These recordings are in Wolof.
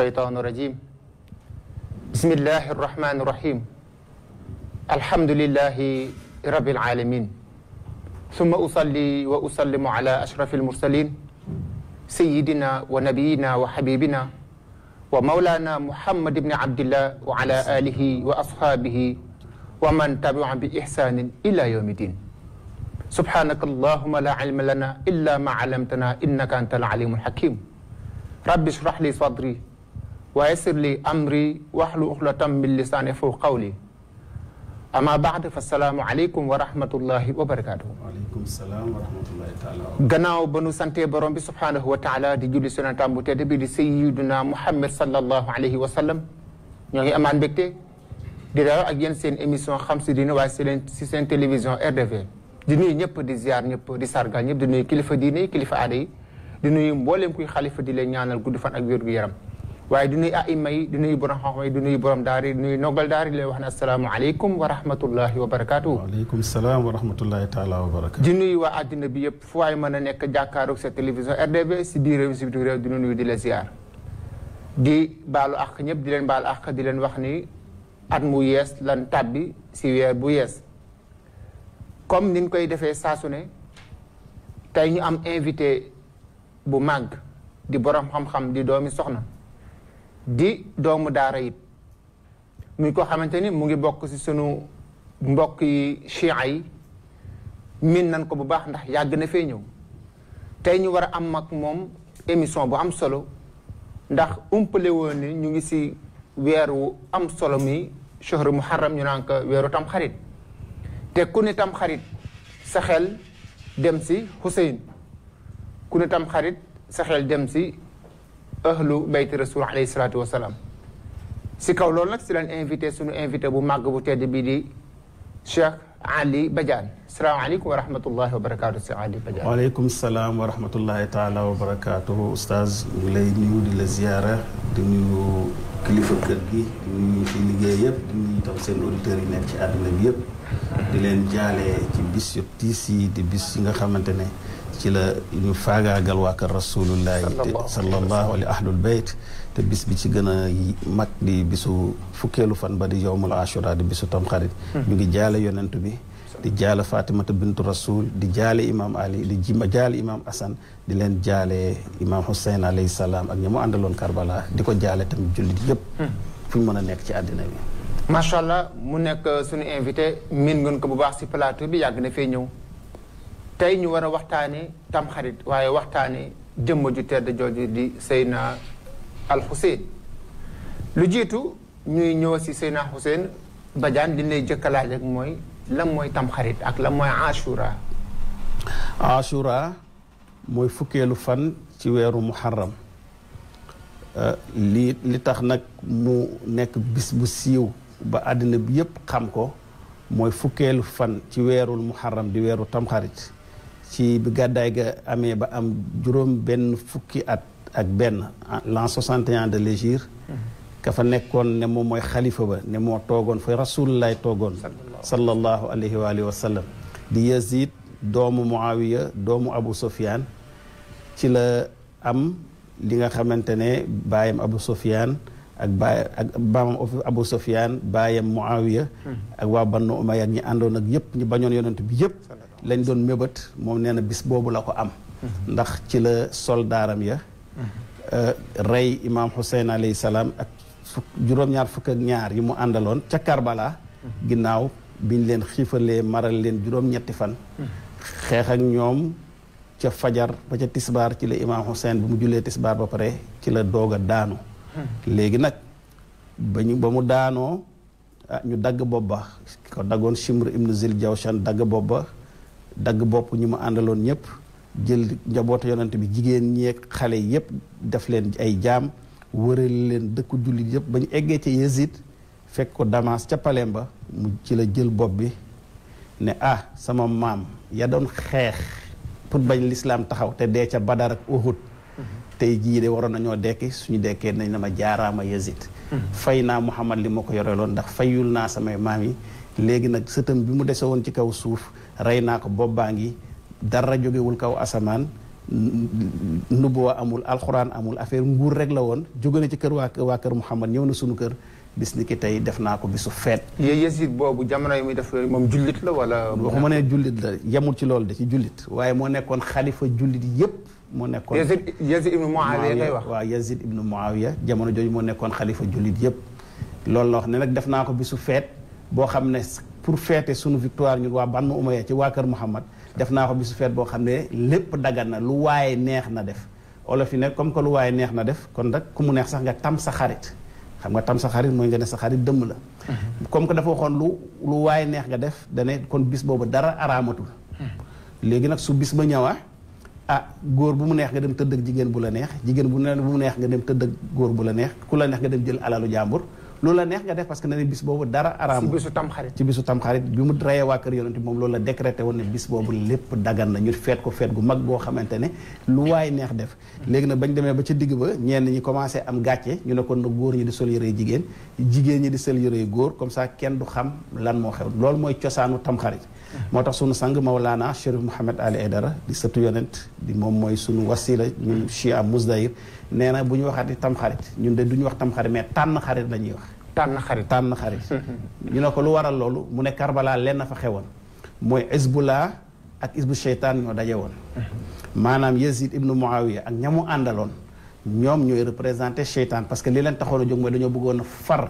الشيطان الرجيم بسم الله الرحمن الرحيم الحمد لله رب العالمين ثم أصلي وأسلم على أشرف المرسلين سيدنا ونبينا وحبيبنا ومولانا محمد بن عبد الله وعلى آله وأصحابه ومن تبعهم بإحسان إلى يوم الدين سبحانك اللهم لا علم لنا إلا ما علمتنا إنك أنت العليم الحكيم رب اشرح لي صدري ويسر لي أمري واحلل عقدة من لساني يفقهوا قولي أما بعد فالسلام عليكم ورحمة الله وبركاته waaleykum salaam wa rahmatullahi taala wa gannaaw ba nu santee borom bi subhaanahu wa taala di julli sonantam bu tedd bi di sayyiduna muhammad sallallahu alayhi wa sallam ñoo ngi amaan mbégte di dalal ak yéen seen émission xam si diine waaye si leen si seen télévision RDV di nuyu ñëpp di ziar ñëpp di sargal ñëpp di nuyu kilifa diine yi kilifa aada yi di nuyu mbooleem kuy xalifa di leen ñaanal gudd fan ak wér gu yaram waaye di nuyu aima yi di nuyu borom xam-xam yi di nuyu borom daara yi di nuyu noggal daara yi di leen wax ne asalaamualeykum wa rahmatullahi wa barakatuhu waaleykum salaam wa rahmatullahi taala wa barakatu di nuyu waa àddina bi yëpp fu waay mën a nekk jàkkaaroog sa télévision RDV si biir réew mi si biir réew di nuyu di la ziar di baalu àq ñëpp di leen baalu àq di leen wax ni at mu yees lan tàbbi si weer bu yees comme niñ koy defee saa su ne tey ñu am invité bu màgg di borom xam-xam di doomi soxna di doomu daara it muy ko xamante ni mu ngi bokk si sunu mbokk yi chia yi min nan ko bu baax ndax yàgg na fee ñëw tey ñu war a am ak moom émission bu am solo ndax umpale woon ni ñu ngi si weeru am solo mi shahru muharram ñu naan ko weeru tam xarit te ku ne tam xarit sa xel dem si Hussein ku ne tam xarit sa xel dem si ahlu bayti rasul alayhi salaatu wasalaam si kaw loolu nag si leen invité suñu invité bu màgg bu tedd bii di Cheikh Ali Badiane salaamaaleykum wa rahmatullahi wa barakaatu Cheikh Ali Badiane waaleykum salaam wa rahmatullahi taala wa barakatuhu oustaz ñu ngi lay nuyu di la ziyaara di nuyu kilifa kër gi di nuyu ñu fi liggéey yëpp di nuyu itam seen auditeurs yi nekk ci àdduna bi yëpp di leen jaale ci bis yu tiis yi di bis yi nga xamante ne ci la ñu faagaagal waa kër rasulullahi te sallallahu alayhi ahlul bayt te bis bi ci gën a mag di bisu fukkeelu fan ba di yowmul ashura di bisu tamxarit ñu ngi jaale yonent bi di jaale fatimata bintu rasul di jaale imam ali di jima jaale imam asan di leen jaale imam hussein alayhi salaam ak ñi mu àndaloon karbala di ko jaale tamit jullit yëpp fu ñu mën a nekk ci àddina bi macha allah mu nekk suñu invité miin ngeen ko bu baax si plateau bi yàgg na fee ñëw tey ñu war a waxtaane tamxarit waaye waxtaane jëmm ju tedd jooju di Seyna al Hussein lu jiitu ñuy ñëw si Seyna Hussein Badiane li lay jëkk a laaj rek mooy lan mooy tamxarit ak lan mooy ashura ashura mooy fukkeelu fan ci weeru muharram li li tax nag mu nekk bis bu siiw ba àddina bi yépp xam ko mooy fukkeelu fan ci weerul muharram di weeru tamxarit ci bi gàddaay ga amee ba am juróom benn fukki at ak benn l'an 61 de l'hégire ka fa nekkoon ne moom mooy xalifa ba ne moo toogoon fa rasulullaay toogoon sallallahu alayhi wa alihi wa sallam di yazid doomu muawiya doomu abu sufyaan ci la am li nga xamante ne baayam abu sufyaan ak baay ak baamam abu sufyaan baayam muawiya ak waa bannu umayya ñi àndoon ak yëpp ñi bañoon yonent bi yëpp lañ doon mébét moom nee na bis boobu la ko am ndax ci la soldaaram ya rey imaam Hussein alayhi salaam ak fukk juróom-ñaar fukk ak ñaar yi mu àndaloon ca Karbala ginnaaw biñ leen xiifalee maral leen juróom-ñetti fan xeex ak ñoom ca fajar ba ca tisbaar ci la imaam Hussein bu mu jullee tisbaar ba pare ci la doog a daanu léegi nag ba ñu ba mu daanoo ñu dagg bopp ba ko daggoon Shimr ibn Zil Jawshan dagg bopp ba dagg bopp ñu mu àndaloon ñëpp jël njabootu yonent bi jigéen ñeeg xale yëpp def leen ay jaam wëral leen dëkku jullit yëpp ba ñu eggee ca Yezid fekk ko Damas ca paleem ba mu ci la jël bopp bi ne ah sama maam ya doon xeex pour bañ lislaam taxaw te dee ca Badar ak Uhud tey jii de waroon nañoo dekki suñu dekkee nañ na ma jaaraama Yazid fay naa Muhammad li ma ko yoreloon ndax fayul naa samay maam yi léegi nag sëtam bi mu dese woon ci kaw suuf rey naa ko bopp baa ngi dara jógewul kaw asamaan nubuwa amul alxuraan amul affaire nguur rek la woon jóge na ci kër waa waa kër Muhammad ñëw na sunu kër bis ni ki tey def naa ko bisu feet yé Yazid boobu jamono yi muy def yooyu moom jullit la wala. waxuma ne jullit la yemul ci loolu de ci jullit waaye moo nekkoon xalifa jullit yépp moo nekkoon Yazid Yazid ibnu Muawiya ngay wax. waaw Yazid ibnu Muawiya jamono jooju moo nekkoon xalifa jullit yépp loolu la wax ne nag def naa ko bisu feet boo xam ne pour feete sunu victoire ñun waa Banu Umayya ci waa kër Muhammad def naa ko bisu feet boo xam ne lépp dagan na lu waaye neex na def olof yi ne comme que lu waaye neex na def kon nag ku mu neex sax nga tam sa xarit xam nga tam sa xarit mooy nga ne sa xarit dëmm la comme que dafa waxoon lu lu waaye neex nga def dane kon bis boobu dara araamatul léegi nag su bis ba ñëwaa ah góor bu mu neex nga dem tëdd ak jigéen bu la neex jigéen bu ne bu mu neex nga dem tëdd ak góor bu la neex ku la neex nga dem jël alalu jàmbur loolu la neex nga def parce que ne ne bis boobu dara si araamul bisu tamxarit. ci bisu tamxarit bi mu reyee waa kër yonent bi moom loolu la décrété woon ne bis boobu lépp dagan na ñu feet ko feet gu mag boo xamante ne lu waay neex def léegi nag bañ demee ba ca digg ba ñenn ñi commencé am gàcce ñu ne kon nag góor ñi di sol yërey jigéen jigéen ñi di sol yërey góor comme ça kenn du xam lan moo xew loolu mooy cosaanu tamxarit moo tax sunu sang Mawlana Chérif Mouhamed Ali Aydara di sëtu yonent di moom mooy sunu wasila ñun Chia Mousdahir nee na bu ñu waxati tamxarit ñun de du ñu wax tamxarit mais tànn xarit la ñuy wax tànn xarit. tànn xarit ñu ne ko lu waral loolu mu ne Karbala lenn fa xewoon mooy Hezbollah ak Hizbu Sheytaan ñoo daje woon maanaam Yazid ibnu Muawiya ak ñamu àndaloon ñoom ñooy représenté Sheytaan parce que li leen taxoon a jóg mooy dañoo bëggoon a far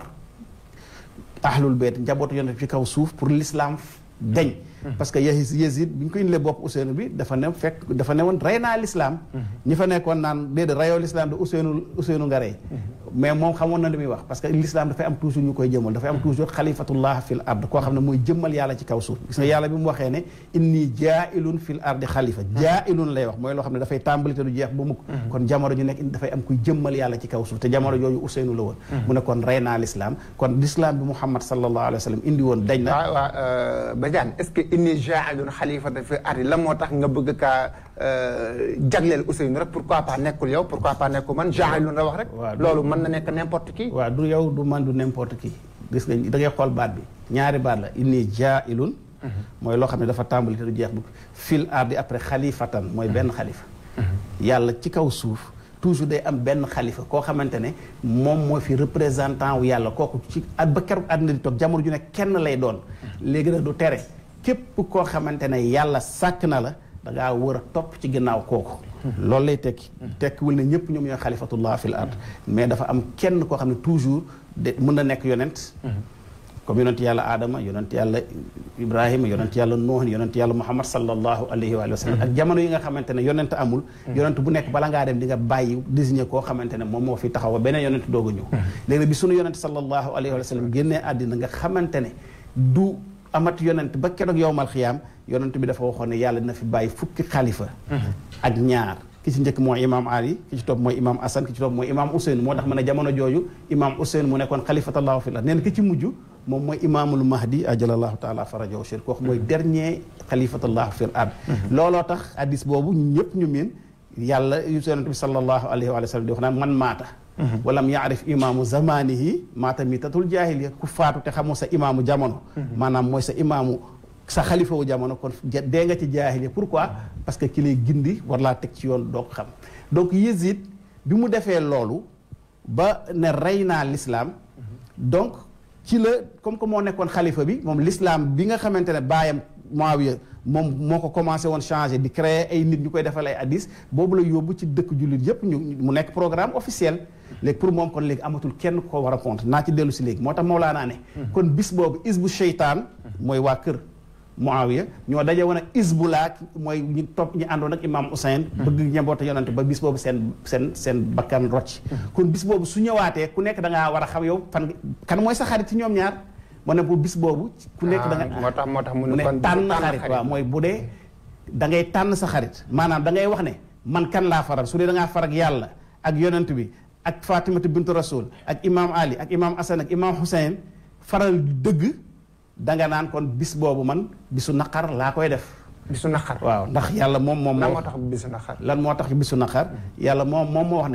ahlul bayt njabootu yonent ci kaw suuf pour l'islam deñ parce que Yazid Yazid bi ñu ko indilee bopp Ousseynou bi dafa ne fekk dafa ne woon rey naa l'islam ñi fa nekkoon naan déedéet reyoo l'islam de Ousseynou Ousseynou nga rey mais moom xamoon na li muy wax parce que l'islam dafay am toujours ñu koy jëmal dafay am toujours xalifatullah fil ard koo xam ne mooy jëmmal yàlla ci kaw suuf gis nga yàlla bi mu waxee ne inni jaailun fil ardi xalifa jaailun lay wax mooy loo xam ne dafay tàmbali te du jeex ba mukk kon jamono ju nekk dafay am kuy jëmmal yàlla ci kaw suuf te jamono jooju Ousseynou la woon mu ne kon rey naa l'islam kon l'islam bi Muhammad sallallahu alayhi wa sallam indi woon dañ na waaw waaw Badiane est-ce que inni jaa'ilun xalifatan fi ardi la moo tax nga bëgg kaa jagleel Ousseynou rek pourquoi pas nekkul yow pourquoi pas nekkul man jaa'ilun la wax rek. waaw loolu mën na nekk n'importe qui. waaw du yow du man du n'importe qui gis nga da ngay xool baat bi ñaari baat la inni jaa'ilun mooy loo xam ne dafa tàmbali te du jeex bu fil ardi après xalifatan mooy benn xalifa yàlla ci kaw suuf toujours day am benn xalifa koo xamante ne moom moo fi représentant wu yàlla kooku ci at ba keroog àddina di toog jamono ju ne kenn lay doon léegi nag du tere képp koo xamante ne yàlla sàkk na la da ngaa war a topp ci ginnaaw kooku loolu lay tekki tekkiwul ne ñëpp ñoom ñooy xalifatullah fil ard mais dafa am kenn koo xam ne toujours de mën na nekk yonent comme yonent yàlla Adama yonent yàlla Ibrahima yonent yàlla Nuh yonent yàlla Muhammad sallallahu alayhi wa sallam ak jamono yi nga xamante ne yonent amul yonent bu nekk bala ngaa dem di nga bàyyi désigné koo xamante ne moom moo fi taxaw ba beneen yonent doog a ñëw léegi nag bi sunu yonent sallallahu alayhi wa sallam génnee àddina nga xamante ne du amat yonent ba keroog yowmal xiyaam yonent bi dafa waxoon ne yàlla dina fi bàyyi fukki xalifa ak ñaar ki ci njëkk mooy imaam Ali ki ci topp mooy imaam Assane ki ci topp mooy imaam Ousseynou moo tax ma ne jamono jooju imaam Ousseynou mu nekkoon xalifatallahu fi la nee na ki ci mujj moom mooy imaamul mahdi ajalallahu taala farajahu sharif kooku mooy dernier xalifatallahu fil ard looloo tax hadis boobu ñëpp ñu miin yàlla yonent bi sallallahu alayhi wa sallam di wax naan man maata walam yaarif imaamu zamanihi maata mitatul jaahiliya ku faatu te xamoo sa imaamu jamono maanaam mooy sa imaamu sa xalifa wu jamono kon dee nga ci jaahiliya pourquoi parce que ki lay gindi war laa teg ci yoon doo ko xam donc Yezid bi mu defee loolu ba ne rey naa l'islam donc ci la comme que moo nekkoon xalifa bi moom l'islam bi nga xamante ne baayam Muawiya moom moo ko commencé woon changé di créer ay nit ñu koy defal ay hadis boobu la yóbbu ci dëkk jullit yépp ñu mu nekk programme officiel léegi pour moom kon léegi amatul kenn ko war a compte naa ci dellu si léegi moo tax Mawlaana ne kon bis boobu isbu sheytaan mooy waa kër Muawiya ñoo daje woon ak Hizbullah mooy ñi topp ñi àndoon ak Imam Hussein bëgg ñeboota yonante ba bis boobu seen seen seen bakkan rocc kon bis boobu su ñëwaatee ku nekk da ngaa war a xam yow fan kan mooy sa xarit ci ñoom ñaar moo ne bu bis boobu ku nekk da nga moo tax moo tax mu mu ne ne kon tànn xarit waaw mooy bu dee da ngay tànn sa xarit maanaam da ngay wax ne man kan laa faral su dee da ngaa far ak yàlla ak yonent bi ak Fatimatu bintu Rasul ak Imam Ali ak Imam Hassan ak Imam Hussein faral dëgg da nga naan kon bis boobu man bisu naqar laa koy def bisu naqar waaw ndax yàlla moom moom lan moo moo tax bisu naqar lan moo tax bisu naqar yàlla moom moom moo wax ne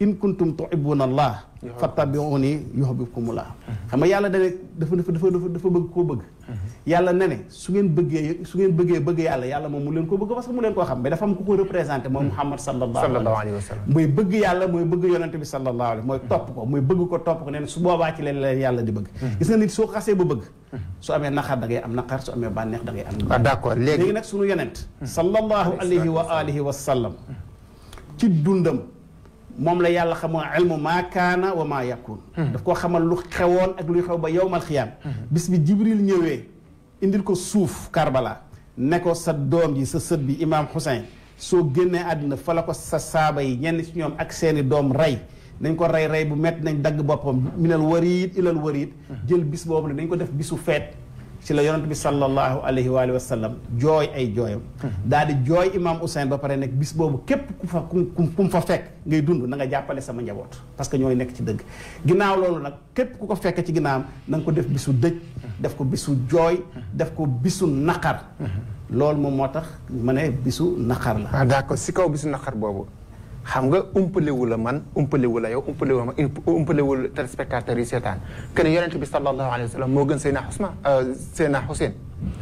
in kuntum tuhibbuna allah fattabi'uni yuhibbukumullah xam nga yàlla dane dafa dafa dafa dafa dafa bëgg koo bëgg yàlla ne ne su ngeen bëggee su ngeen bëggee bëgg yàlla yàlla moom mu leen ko bëgg parce que mu leen koo xam mais dafa am ku ko représenté mooy Muhammad sallallahu sallallahu alayhi alayhi wa sallam mooy bëgg yàlla mooy bëgg yonente bi sallallahu alayhi mooy topp ko mooy bëgg ko topp ko nee na su boobaa ci leen leen yàlla di bëgg gis nga nit soo xasee ba bëgg su amee naqar da ngay am naqar su amee bànneex da ngay am ah d'accord léegi léegi nag sunu yonent sallallahu alayhi wa alihi wa sallam ci dundam moom la yàlla xamoo ilmu maa kaana wa maa yakun daf koo xamal lu xewoon ak luy xew ba yowmal xiyaam bis bi jibril ñëwee indil ko suuf karbala ne ko sa doom ji sa sët bi imaam Hussein soo génnee àddina fa la ko sa saaba yi ñenn ci ñoom ak seeni doom rey nañ ko rey rey bu metti nañ dagg boppam minal wariid ilal wariid jël bis boobu ne dañ ko def bisu feet ci la yonent bi sallallahu alayhi wa alihi wa sallam jooy ay jooyam daal di jooy imaam Ousseyn ba pare nekk bis boobu képp ku fa ku ku ku mu fa fekk ngay dund na nga jàppale sama njaboot parce que ñooy nekk ci dëgg ginnaaw loolu nag képp ku ko fekk ci ginnaawam na nga ko def bisu dëj def ko bisu jooy def ko bisu naqar loolu moom moo tax ma ne bisu naqar la ah d'accord si kaw bisu naqar boobu xam nga umpalewu la man umpalewu la yow umpalewu la ma umpalewul téléspectateurs yi seetaan que ne yonent bi sallallahu alayhi wa sallam moo gën Seydina Ousmane Seydina Hussein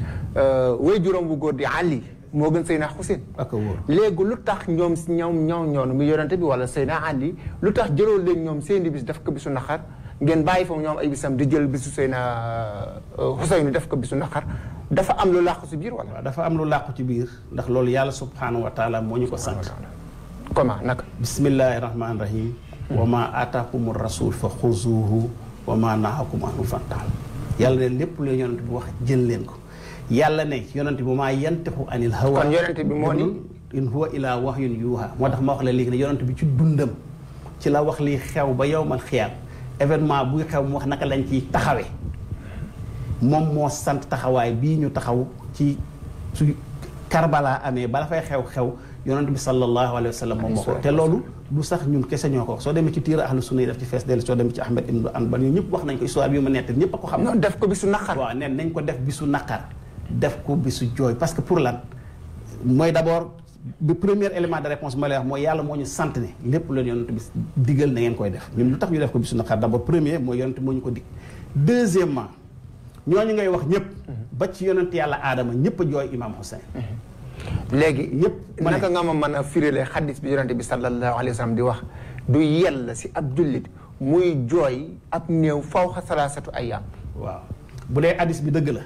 way juróom bu góor di Ali moo gën Seydina Hussein ak a wóor léegi lu tax ñoom si ñoom ñoom ñoonu mu yonent bi wala Seydina Ali lu tax jëloo leen ñoom seeni bis def ko bisu naqar ngeen bàyyi fa ñoom ay bisam di jël bisu Seydina Hussein def ko bisu naqar dafa am lu làqu si biir wala waaw dafa am lu làqu ci biir ndax loolu yàlla subhanahu wa taala moo ñu ko sant comment naka bismillahi rahmaani rahim wa ma aataakumu rasul fa xuzuhu wa ma nahakum anhu fantahu yàlla ne lépp lu yonent bi wax jël leen ko yàlla ne yonent bi maa yantixu anil hawa kon yonent bi moo ni in huwa ila wahyun yuuha moo tax ma wax la léegi ne yonent bi ci dundam ci la wax li xew ba yowmal xiyaam événement buy xew mu wax naka lañ ciy taxawe moom moo sant taxawaay bii ñu taxaw ci su Karbala amee bala fay xew-xew yonent bi sallallahu alayhi wa sallam moom moo ko te loolu du sax ñun kese ñoo ko wax soo demee ci tiira ahlu sunna yi def ci fees dellu soo demee ci Ahmed ibn Anbal ñun ñëpp wax nañ ko histoire bi ma nett ñëpp a ko xam non def ko bisu naqar waaw neen nañ ko def bisu naqar def ko bisu jooy parce que pour lan mooy d'abord bi premier élément de réponse ma lay wax mooy yàlla moo ñu sant ne lépp leen yonent bi digal na ngeen koy def ñun lu tax ñu def ko bisu naqar d'abord premier mooy yonent moo ñu ko dig deuxièmement ñooñu ngay wax ñëpp ba ci yonent yàlla aadama ñëpp a jooy imam Hussein léegi Yëpp ma ne. naka nga ma mën a firile xaddis bi yonente bi sallallahu alayhi wa sallam di wax du yell si ab jullit muy jooy ab néew fawxa salaasatu ayyaam waaw bu dee hadis bi dëgg la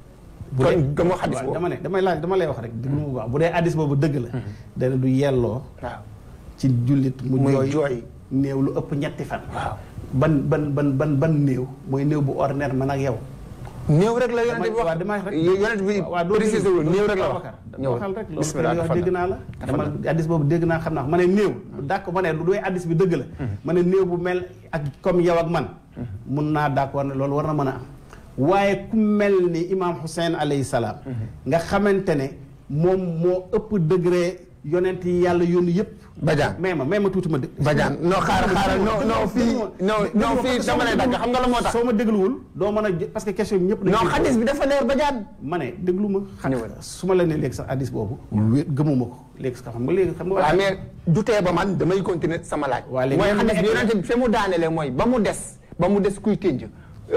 bu kon dee- gëmoo xadis waaw boobu dama ne damay laaj dama lay wax rek déglu mu baax bu dee hadis boobu dëgg la dana du yelloo waaw ci jullit mu Muy jooy jooy. néew lu ëpp ñetti fan waaw ban ban ban ban ban néew mooy néew bu ordinaire man ak yow néew rek la yonente bi waaw wax damay rek yonente bi waaw doo précisé wul néew rek la wax ñëw waxal rek loolu bismillah wax dafa dégg naa la dama addis boobu dégg naa xam naa ko ma ne néew d'accord ma ne lu doy addis bi dëgg la ma ne néew bu mel ak comme yow ak man mun naa d'accord ne loolu war na mën a am waaye ku mel ni imam Hussein alayhi salaam nga xamante ne moom moo ëpp degré yonent yi yàlla yónni yëpp Badiane may ma may ma tuuti ma dé Badiane non xaaral xaaral non non fii non non fii dama lay dagg xam nga la moo tax soo ma dégluwul doo mën a jë- parce que question bi ñëpp dañ non ciy xaddis bi dafa leer Badiane ma ne déglu ma xam Ñëwal. su ma la nee léegi sax addis boobu wé- gëmuma ko léegi sax xam nga léegi xam nga waaw mais du tee ba man damay continuer sama laaj Waa léegi mooy même xaddis bi bu yonente bi fi mu daanelee mooy ba mu des ba mu des kuy tënj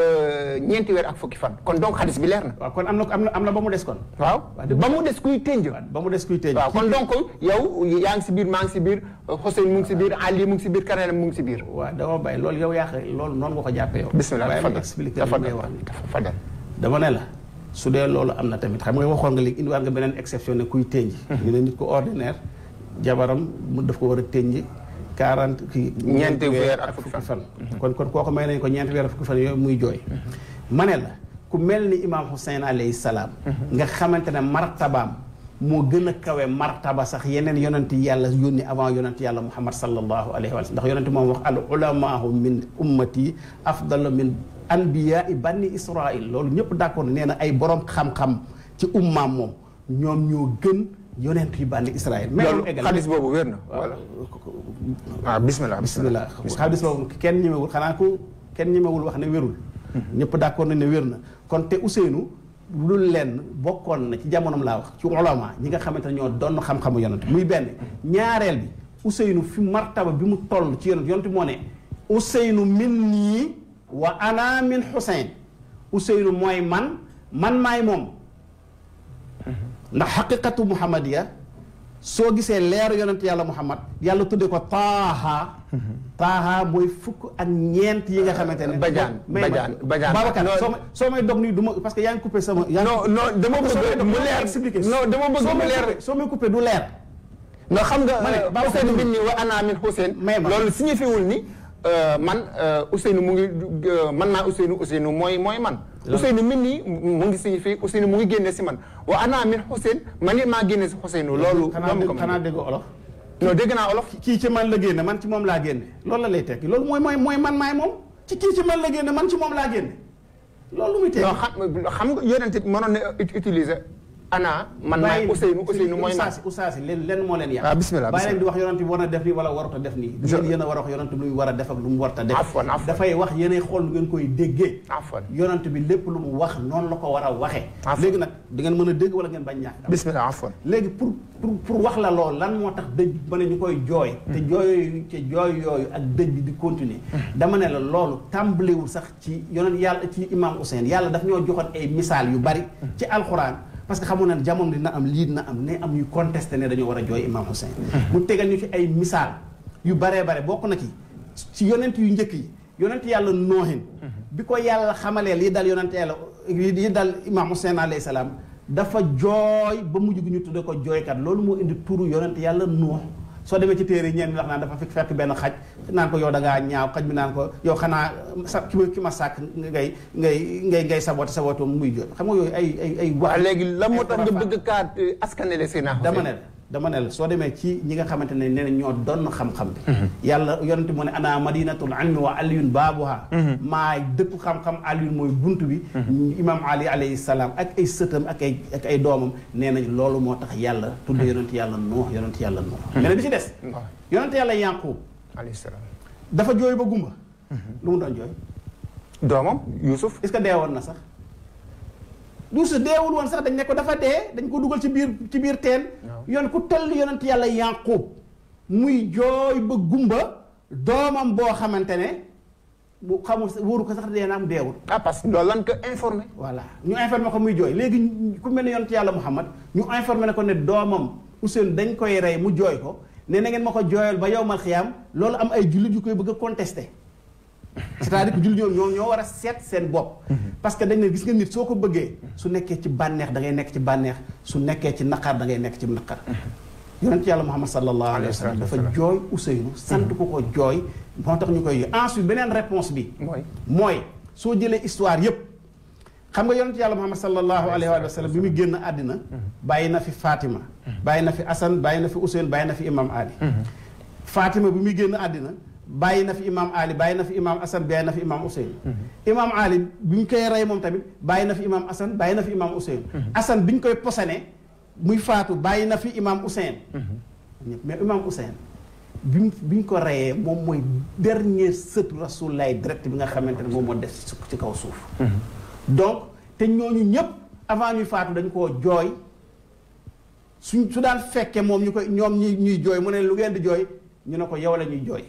ñeenti weer ak fukki fan kon donc xaddis bi leer na waaw kon am na am na am na ba mu des kon waaw Waa dëgg ba mu des kuy tënj waaw ba mu des kuy tëj waaw kon donc yow yaa ngi si biir maa ngi si biir Hussein mu ngi si biir Ali mu ngi si biir keneen mu ngi si biir waaw dama bàyyi loolu yow yaa xëy loolu noonu nga ko jàppee yow bismillah waaye ma dafa expliqué dafa li ngay wax dafa dama ne la su dee loolu am na tamit xam nga waxoon nga léegi indiwaat nga beneen exception ne kuy tënj ñu ne nit ko ordinaire jabaram mu daf ko war a tënj quarante kii Ñeenti weer ak fukki fan kon kon kooku may nañ ko ñeenti weer ak fukki fan yooyu muy jooy ma ne la ku mel ni imam Hussein alayhi salaam nga xamante ne martabaam moo gën a kawe martaba sax yeneen yonent yàlla yónni avant yonent yàlla muhammad sallallahu alayhi wa sallam ndax yonent moom wax al ulamaahu min ummati afdalu min anbiyaai banni israil loolu ñëpp d'accord nee na ay borom xam-xam ci ummaam moom ñoom ñoo gën yonent yi banni israil mais loolu eggal xaddis boobu wér na wala waaw bismillah bismillah xadis boobu kenn ñemewul xanaa ku kenn ñemewul wax ne wérul ñëpp d'accord nañ ne wér na kon te Ousseynou lu lenn bokkoon na ci jamonoom laa wax ci ulama ñi nga xamante ne ñoo doon xam-xamu yonent muy benn ñaareel bi Ousseynou fi martaba bi mu toll ci yonent yonent moo ne Ousseynou min nii wa ana min Xuseyn Ousseynou mooy man man maay moom ndax xaqiqatu muhammadiya soo gisee leer yonent yàlla muhammad yàlla tudde ko taaha taaha mooy fukk ak ñeent yi nga xamante ne Badiane may ma- Badiane Badiane Babacar non soo may soo may dog nii du ma parce que yaa ngi coupé sama yaa ngi- non non dama Soo may bëgg dog mu dama leer expliquer. non dama bëgg soo mu may leer coupé soo may coupé du leer non xam nga Ma ne, euh, Babacar Ousseynou Ndour. bin ni wa ana min Hussein May ma. loolu signifié wul ni euh, man euh, Ousseynou mu ngi euh, man maa Ousseynou Ousseynou mooy mooy man Ousseynou min nii mu ngi signifié Ousseynou mu ngi génne si man wa ana min Hussein man it maa génne si Ousseynou loolu xanaa loolu dégg ko xanaa mën dégg olof non dégg naa olof kii ci man la génne man ci moom laa génne loolu la lay tekki loolu mooy mooy mooy man maay moom ci kii ci man la génne man ci moom laa génne loolu lu muy tekki non xam xam nga yonent bi mënoon na ut- utiliser ana man maay Ousseynou Ousseynou mooy man Oustaz Oustaz leen leen moo leen yàq Ah, bismillah, bàyyi leen di wax yonent bi war na def nii wala warut a def nii du Je- ngeen yéen a war a wax yonent bi lu mu war a def ak lu mu warut a def Afwan, afwan. dafay wax yéenay xool lu ngeen koy déggee Afwan. yonent bi lépp lu mu wax noonu la ko war a waxee Afwan. léegi nag di ngeen mën a dégg wala ngeen bañ ñàkk bismillah afwan léegi pour pour pour wax la lool lan moo tax dëj ba ne ñu koy jooy te jooy te jooy yooyu ak dëj bi di continuer dama ne la loolu tàmbalewul sax ci yonent yàlla ci imam Hussein yàlla daf ñoo joxoon ay misaal yu bari ci alxuraan parce que xamoon na jamono dina am lii dina am ne am ñuy contesté ne dañoo war a jooy imam Hussein mu tegal ñu ci ay misaal yu baree bare bokk na ci ci yonent yu njëkk yi yonent yàlla noohin bi ko yàlla xamalee lii dal yonent yàlla lii dal imam Hussein alayhi salaam dafa jooy ba mujj gi ñu tudde ko jooykat loolu moo indi turu yonent yàlla nuux soo demee ci téere ñenn ñi wax naan dafa fekk fekk benn xaj naan ko yow da ngaa ñaaw xaj bi naan ko yow xanaa sa ki ma ki ma sàkk ngay ngay ngay ngay saboté saboté muy jooy xam nga yooyu ay ay ay waaw léegi lan moo tax nga ay bëgg kaa askanele si naa dama ne la dama ne la soo demee ci ñi nga xamante ne nee na ñoo doon xam-xam bi yàlla yonente mu ne ana madinatul ilmi wa aliyun baabuha maay dëkku xam-xam aliyun mooy bunt bi imam ali alayhi salaam ak ay sëtam ak ay ak ay doomam nee nañ loolu moo tax yàlla tudde yonente yàlla nuux yonente yàlla nuux mais bi ci des waaw yonente yàlla yànqub alayhi salaam dafa jooy ba gumba lu mu doon jooy doomam Youssouf est-ce que deewoon na sax Yuusuf deewul woon sax dañ ne ko dafa dee dañ ko dugal ci biir ci biir teen Waaw. yoon ku tell yonent yàlla Yaaqub muy jooy ba gumba doomam boo xamante ne bu xamul sa- wóoru ko sax dee na am deewul ah parce que loolu lan ko informé voilà ñu informé ko muy jooy léegi ñu- ku mel ne yonent yàlla Muhammad ñu informé ne ko ne doomam Ousseynou dañ koy rey mu jooy ko ne na ngeen ma ko jooyal ba yowmal xiyaam loolu am ay jullit yu koy bëgg a contesté c'est-à-dire que jullit ñoom ñoom ñoo war a seet seen bopp parce que dañ ne gis nga nit soo ko bëggee su nekkee ci bànneex da ngay nekk ci bànneex su nekkee ci naqar da ngay nekk ci naqar yonent yàlla Muhammad sallallahu alayhi wa sallam dafa Alayhi jooy Ousseynou sant ko ko jooy moo tax ñu koy jooy ensuite beneen réponse bi mooy mooy soo jëlee histoire yépp xam nga yonent yàlla Muhammad sallallahu alayhi wa sallam bi muy génn àddina bàyyi na fi Fatima bàyyi na fi Assane bàyyi na fi Ousseynou bàyyi na fi Imam Ali Fatima bi muy génn àddina bàyyi na fi Imam Ali bàyyi na fi Imam Assane bàyyi na fi Imam Ousseynou Imam Ali bi ñu koy rey moom tamit bàyyi na fi Imam Assane bàyyi na fi Imam Ousseynou Assane bi ñu koy posone muy faatu bàyyi na fi Imam Ousseynou ñëpp mais Imam Ousseynou bi mu bi ñu ko reyee moom mooy dernier sët Rasulullah direct bi nga xamante ne moom moo des ci ci kaw suuf donc te ñooñu ñëpp avant ñuy faatu dañ koo jooy suñ su daan fekkee moom ñu koy ñoom ñuy ñuy jooy mu ne lu ngeen di jooy ñu ne ko yow la ñuy jooy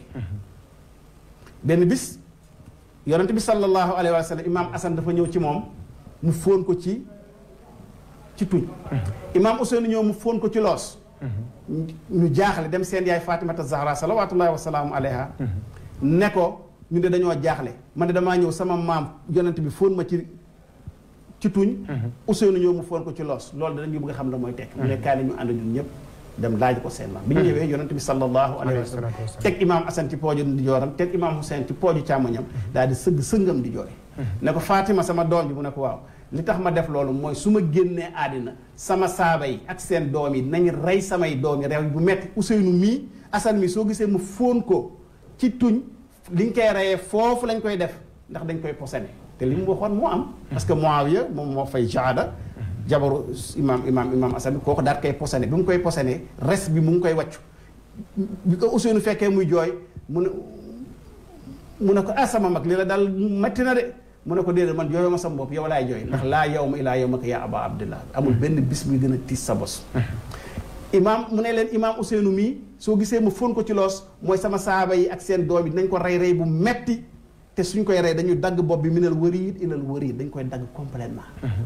benn bis yonent bi sallallahu alayhi wa sallam imaam Assane dafa ñëw ci moom mu fóon ko ci ci tuñ imaam Ousseynou ñëw mu fóon ko ci loos ñu jaaxle dem seen yaay Fatimata Zahra salawatullahi wa salaamu alayha ne ko ñu de dañoo jaaxle man de damaa ñëw sama maam yonent bi fóon ma ci ci tuñ Ousseynou ñëw mu fóon ko ci loos loolu danañu bëgg a xam la mooy tekk mu ne kaay la ñu ànd ñun ñëpp dem laaj ko seen maam bi ñu ñëwee yonent bi sallallahu alayhi wa sallam teg imaam Assane ci pooju di jooram teg imaam Hussein ci pooju càmmoñam daal di sëgg sëngam di jooy ne ko Fatima sama doom ji mu ne ko waaw li tax ma def loolu mooy su ma génnee àddina sama saaba yi ak seen doom yi nañ rey samay doom yi rew bu metti Ousseynou mii Assane mii soo gisee mu fóon ko ci tuñ liñ koy reyee foofu lañ koy def ndax dañ koy posene te li mu waxoon moo am parce que Muawiya moom moo fay jaada jabaru imaam imaam imaam Assane bi kooku daal koy posene bi mu koy posene res bi mu ngi koy wàccu bi ko Ousseynou fekkee muy jooy mu ne mu ne ko ah sama mag li la daal metti na de mu ne ko déedéet man jooyoo ma sama bopp yow laay jooy ndax laa yow ma ilaa yow ma ko yaa aba abdillah amul benn bis muy gën a tiis sa bos imaam mu ne leen imaam Ousseynou mii soo gisee ma fóon ko ci loos mooy sama saaba yi ak seen doom yi dinañ ko rey rey bu metti te suñ koy rey dañu dagg bopp bi minal wariid ilal wariid dañ koy dagg complètement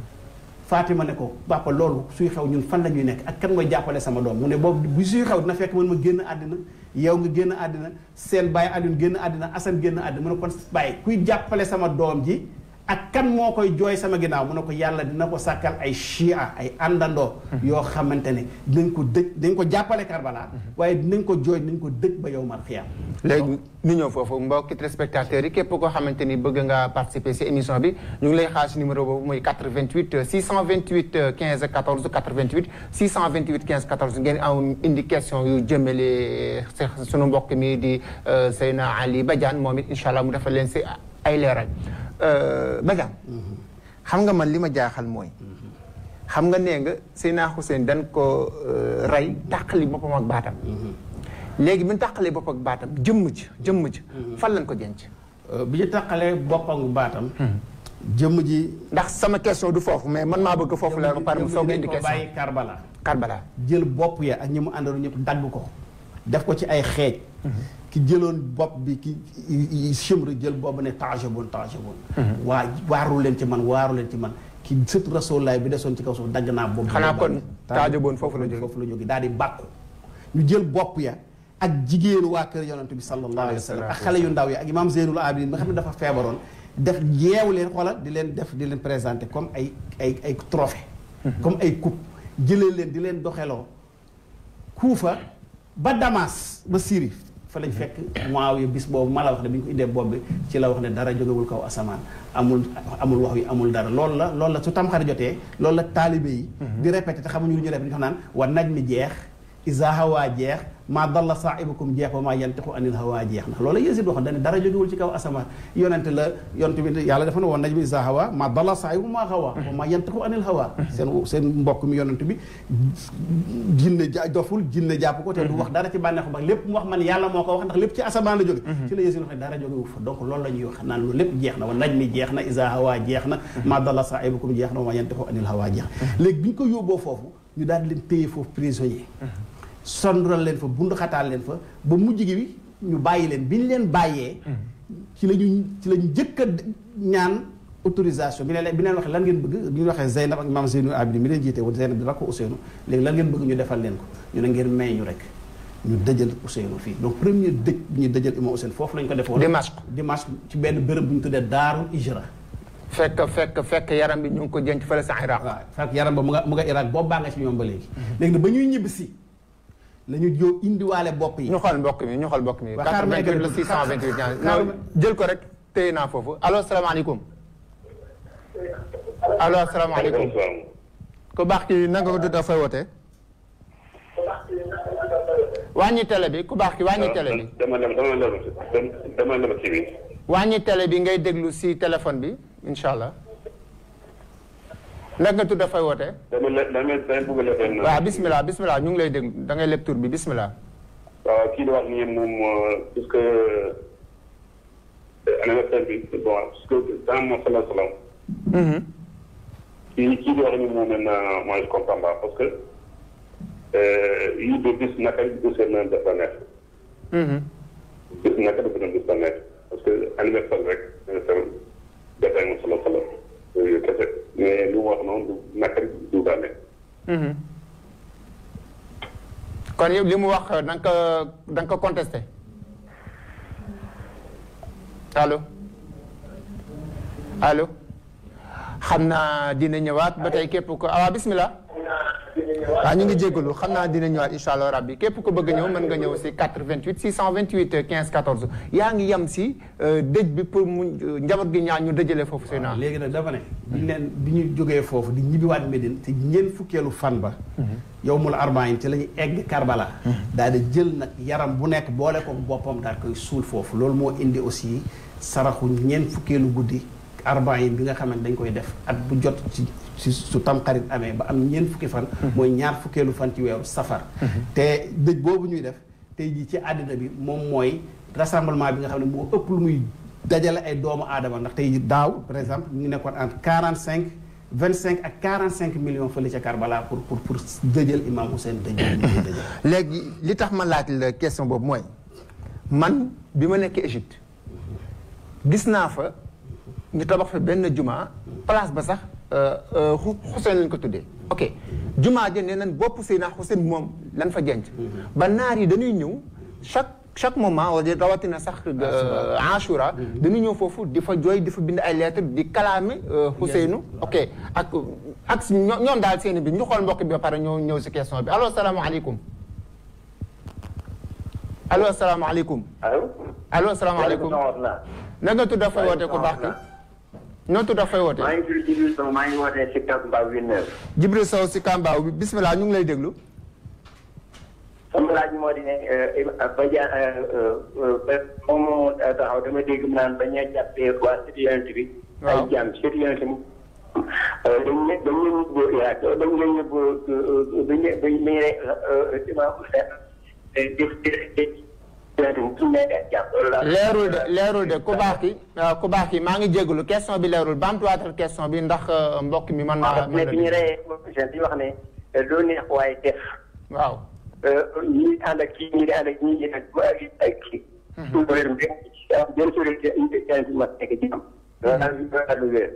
Fatima ne ko papa loolu suy xew ñun fan la ñuy nekk ak kan mooy jàppale sama doom mu ne boobu bu suy xew dina fekk man ma génn àddina yow nga génn àddina seen bàyyi Alioune génn àddina Assane génn àddina mu ne kon bàyyi kuy jàppale sama doom ji ak kan moo koy jooy sama ginnaaw mu ne ko yàlla dina ko sàkkal ay chia ay àndandoo yoo xamante ne dinañ ko dëj dinañ ko jàppale Karbala waaye dinañ ko jooy dinañ ko dëj ba yow mal xiyaam léegi ñu ñëw foofu mbokki téléspectateurs yi képp koo xamante ni bëgg nga participer si émission bi ñu ngi lay xaar si numéro boobu muy 88 628 15 14 88 628 15 14 ngeen am indi question yu jëmale sunu mbokk mi di Seyna Ali Badiane moom it incha allah mu defal leen si ay leeral Badiane xam nga man li ma jaaxal mooy xam nga nee nga Seyna Hussein dañ ko rey tàqali boppam ak baatam léegi bi ñu tàqalee bopp ak baatam jëmm ji jëmm ji fan lañ ko denc bi ñu tàqalee boppam ak baatam jëmm ji ndax sama question du foofu mais man maa bëgg foofu la ba pare mu soog a indi ko question bàyyi Karbala Karbala jël bopp ya ak ñi mu àndoon ñëpp dagg ko def ko ci ay xeej ki jëloon bopp bi ki chimre jël boobu ne tajabun tajabun waa waaru leen ci man waaru leen ci man ki sët rasulaay bi desoon ci kaw suuf dagg naa bopp bi xanaa kon taajaboon foofu la jóge foofu la jóge daal di bàkku ñu jël bopp ya ak jigéenu waa kër yonent bi sallallahu alayhi wa sallam ak xale yu ndaw yi ak imam Zeynul Abidin nga xam ne dafa feebaroon def yeew leen xoolal di leen def di leen présenté comme ay ay ay trophée comme ay coupe jëlee leen di leen doxeloo Kuufa ba Damas ba Syrie fa lañ fekk Muawiya bis boobu ma la wax ne bi ñu ko indee bopp bi ci la wax ne dara jógewul kaw asamaan amul amul wax yi amul dara loolu la loolu la su tamxarit jotee loolu la taalibe yi di répété te xamuñu lu ñu répété ñu xam naan wa naj mi jeex isa hawa jeex maa dalla saahibukum jeex wa maa yantiqu anil hawa jeex ndax loolu Yéesid waxoon dañ ne dara jógewul ci kaw asamaan yonente la yonente bi yàlla dafa ne woon naj mi isa hawa maa dalla saahibukum maa hawa wa maa yantiqu anil hawa seen seen mbokk mi yonente bi jinne ja doful jinne jàpp ko te du wax dara ci bànneexu ba lépp mu wax man yàlla moo ko wax ndax lépp ci asamaan la jóge ci la Yéesid wax ne dara jógewu fa donc loolu la ñuy wax naan loolu lépp jeex na wa naj mi jeex na isa hawa jeex na maa dalla saahibukum jeex na wa maa yantiqu anil hawa jeex léegi bi ñu ko yóbboo foofu ñu daal leen téye foofu prisonnier sondral leen fa bundu xataal leen fa ba mujj gi bi ñu bàyyi leen bi ñu leen bàyyee ci la ñu ci la ñu njëkk a ñaan autorisation bi ne leen bi leen waxee lan ngeen bëgg bi ñu waxee Zeynab ak maam Zeynul Abidin mi leen jiite woon Zeynab di rakko Ousseynou léegi lan ngeen bëgg ñu defal leen ko ñu ne ngeen may ñu rek ñu dëjal Ousseynou fii donc premier dëj bi ñu dëjal imam Ousseynou foofu lañ ko defoon Dimashq Dimashq ci benn béréb bu ñu tuddee Daarul Ijra fekk fekk fekk yaram bi ñu ngi ko denc fële sa Iraq waaw fekk yaram ba mu nga mu nga Irak boobu baa nga ci ñoom ba léegi léegi nag ba ñuy ñibbi si la ñu jóo indiwaale bopp yi ñu xool mbokk mi ñu xool mbokk mi Ba xaar ma 88 la eggali 628 xaar- non jël ko rek téye naa foofu allo asalaamaaleykum allo asalaamaaleykum ku baax ki nanga ko dut fay wootee wàññi télé bi ku baax ki wàññi télé bi dama dem dama dem dama dem ci bi wàññi télé bi ngay déglu si téléphone bi incha allah naka nga tudd fay wootee dama le dama dama bëgg a defee waaw bismillah bismillah ñu ngi lay déglu da ngay leb tur bi bismillah waaw kii di wax nii moom puisque anniversaire bi bon puisque dans mon salaam salaam kii kii di wax nii moom maintenant moi je comprends pas parce que yii de bis naka du seen na def la neex bis naka dafa doon bis la neex parce que anniversaire rek anniversaire defee moom salaam salaam yooyu kese mais lu mu wax noonu du naka du daa neex kon yow li mu wax da nga ko da nga ko contesté allo allo xam naa dina ñëwaat ba tey képp ko ah bismillah waaw ñu ngi jégalu xam naa dina ñëwaat incha allah rabbi képp ko bëgg a ñëw mën nga ñëw si 88 628 15 14 yaa ngi yem si dëj bi pour mu njaboot gi ñaan ñu dëjale foofu seen waaw léegi nag dafa ne bi ñu leen bi ñu jógee foofu di ñibbiwaat Médine te ñeent fukkeelu fan ba yow mul arbaïn ci la ñu egg Karbala daal di jël nag yaram bu nekk boole ko boppam daal koy suul foofu loolu moo indi aussi saraxu ñeent fukkeelu guddi arbaïn bi nga xamante dañ koy def at bu jot ci ci su tamxarit amee ba am ñeent fukki fan mooy ñaar fukkeelu fan ci weeru safar te dëj boobu ñuy def tey jii ci àddina bi moom mooy rassemblement bi nga xam ne moo ëpp lu muy dajale ay doomu aadama ndax tey daaw par exemple ñu ngi nekkoon entre quarante cinq vingt cinq ak quarante cinq millions fële ca Karbala pour pour pour dëjël imam Hussein dëjël li ñuy dëjël léegi li tax ma laaj la question boobu mooy man bi ma nekkee Égypte gis naa fa ñu tabax fa benn juma place ba sax Hussein lañ ko tuddee ok juma ja nee nañ bopp Seydina Hussein moom lan fa jenc ba naar yi dañuy ñëw chaque chaque moment wala rawatina sax Ashura dañuy ñëw foofu di fa jooy di fa bind ay lettres di kalaame Husseinu ok ak ak ñoom daal seeni bi ñu xool mbokk bi ba pare ñëw ñëw si question bi allo salaamaaleykum allo asalaamaaleykum. allo. allo asalaamaaleykum. na nga tudd fay woote ku baax ki. noo tudd fay woote. maa ngi tudd Jibril Sow maa ngi wootee si Kambaaw Villeneuve. Jibril Sow si Kambaaw bi bisimilah ñu ngi lay déglu. sama laaj moo di ne ba ja moom moo taxaw dama dégg mu naan ba ñu jàppee waa cité yonent bi. ay jaam cité yonent bi. dañ ne dañ leen yóbbu Irak dañ leen yóbbu dañ leen dañ leen leerul de leerul de ku baax ki ku baax ki maa ngi jégalu question bi leerul bamtuwaatal question bi ndax mbokk mi man maa. mais bi ñu reyee di wax ne doo neex waaye def. waaw. ñii ànd ak kii ñii di ànd ak ñii di ànd ak ak kii. suñu ko wérum benn benn sori ci ma nekk ci am. loolu daal di daal di wér.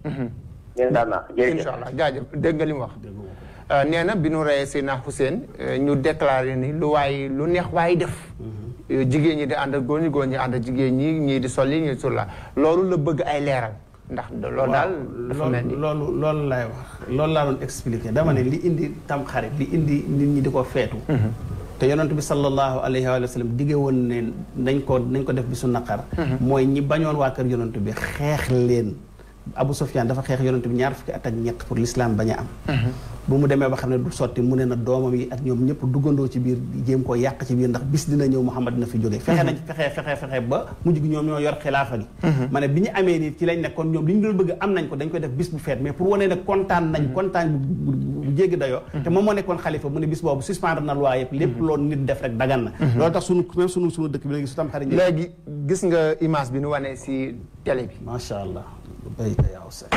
ngeen daal naa jërëjëf incha allah jaajëf dégg nga li mu wax. nee na bi nu reyee Seydina Hussein ñu déclaré ni lu waay lu neex waay def. jigéen ñi di ànd ak góor ñi góor ñi ànd ak jigéen ñi ñii di sol li ñii di sol la loolu la bëgg ay leeral. ndax loolu daal dafa mel ni loolu loolu laay wax loolu laa doon expliqué dama ne li indi tam xarit li indi nit ñi di ko feetu te yonent bi sallallahu alayhi wa sallam digge woon ne nañ ko nañ ko def bisu naqar mooy ñi bañoon waa kër yonent bi xeex leen Abu Sufyaan dafa xeex yonent bi ñaar fukki at ak ñett pour l'islam bañ a am bu mu demee ba xam ne du sotti mu ne na doomam yi ak ñoom ñëpp duggandoo ci biir jéem koo yàq ci biir ndax bis dina ñëw Muhammad dina fi jógee fexe nañ fexe fexe fexe ba mujj gi ñoom ñoo yor xilaafa gi ma ne bi ñu amee nii ci lañ ne kon ñoom li ñu doon bëgg am nañ ko dañ koy def bis bu feet mais pour wane ne kontaan nañ kontaan bu jéggi dayoo te moom moo nekkoon xalifa mu ne bis boobu suspendre na loi yëpp lépp loolu nit def rek dagan na loolu tax sunu même sunu sunu dëkk bi léegi su tam xarit léegi gis nga image bi nu wane si télé bi macha allah bayka yaaw sa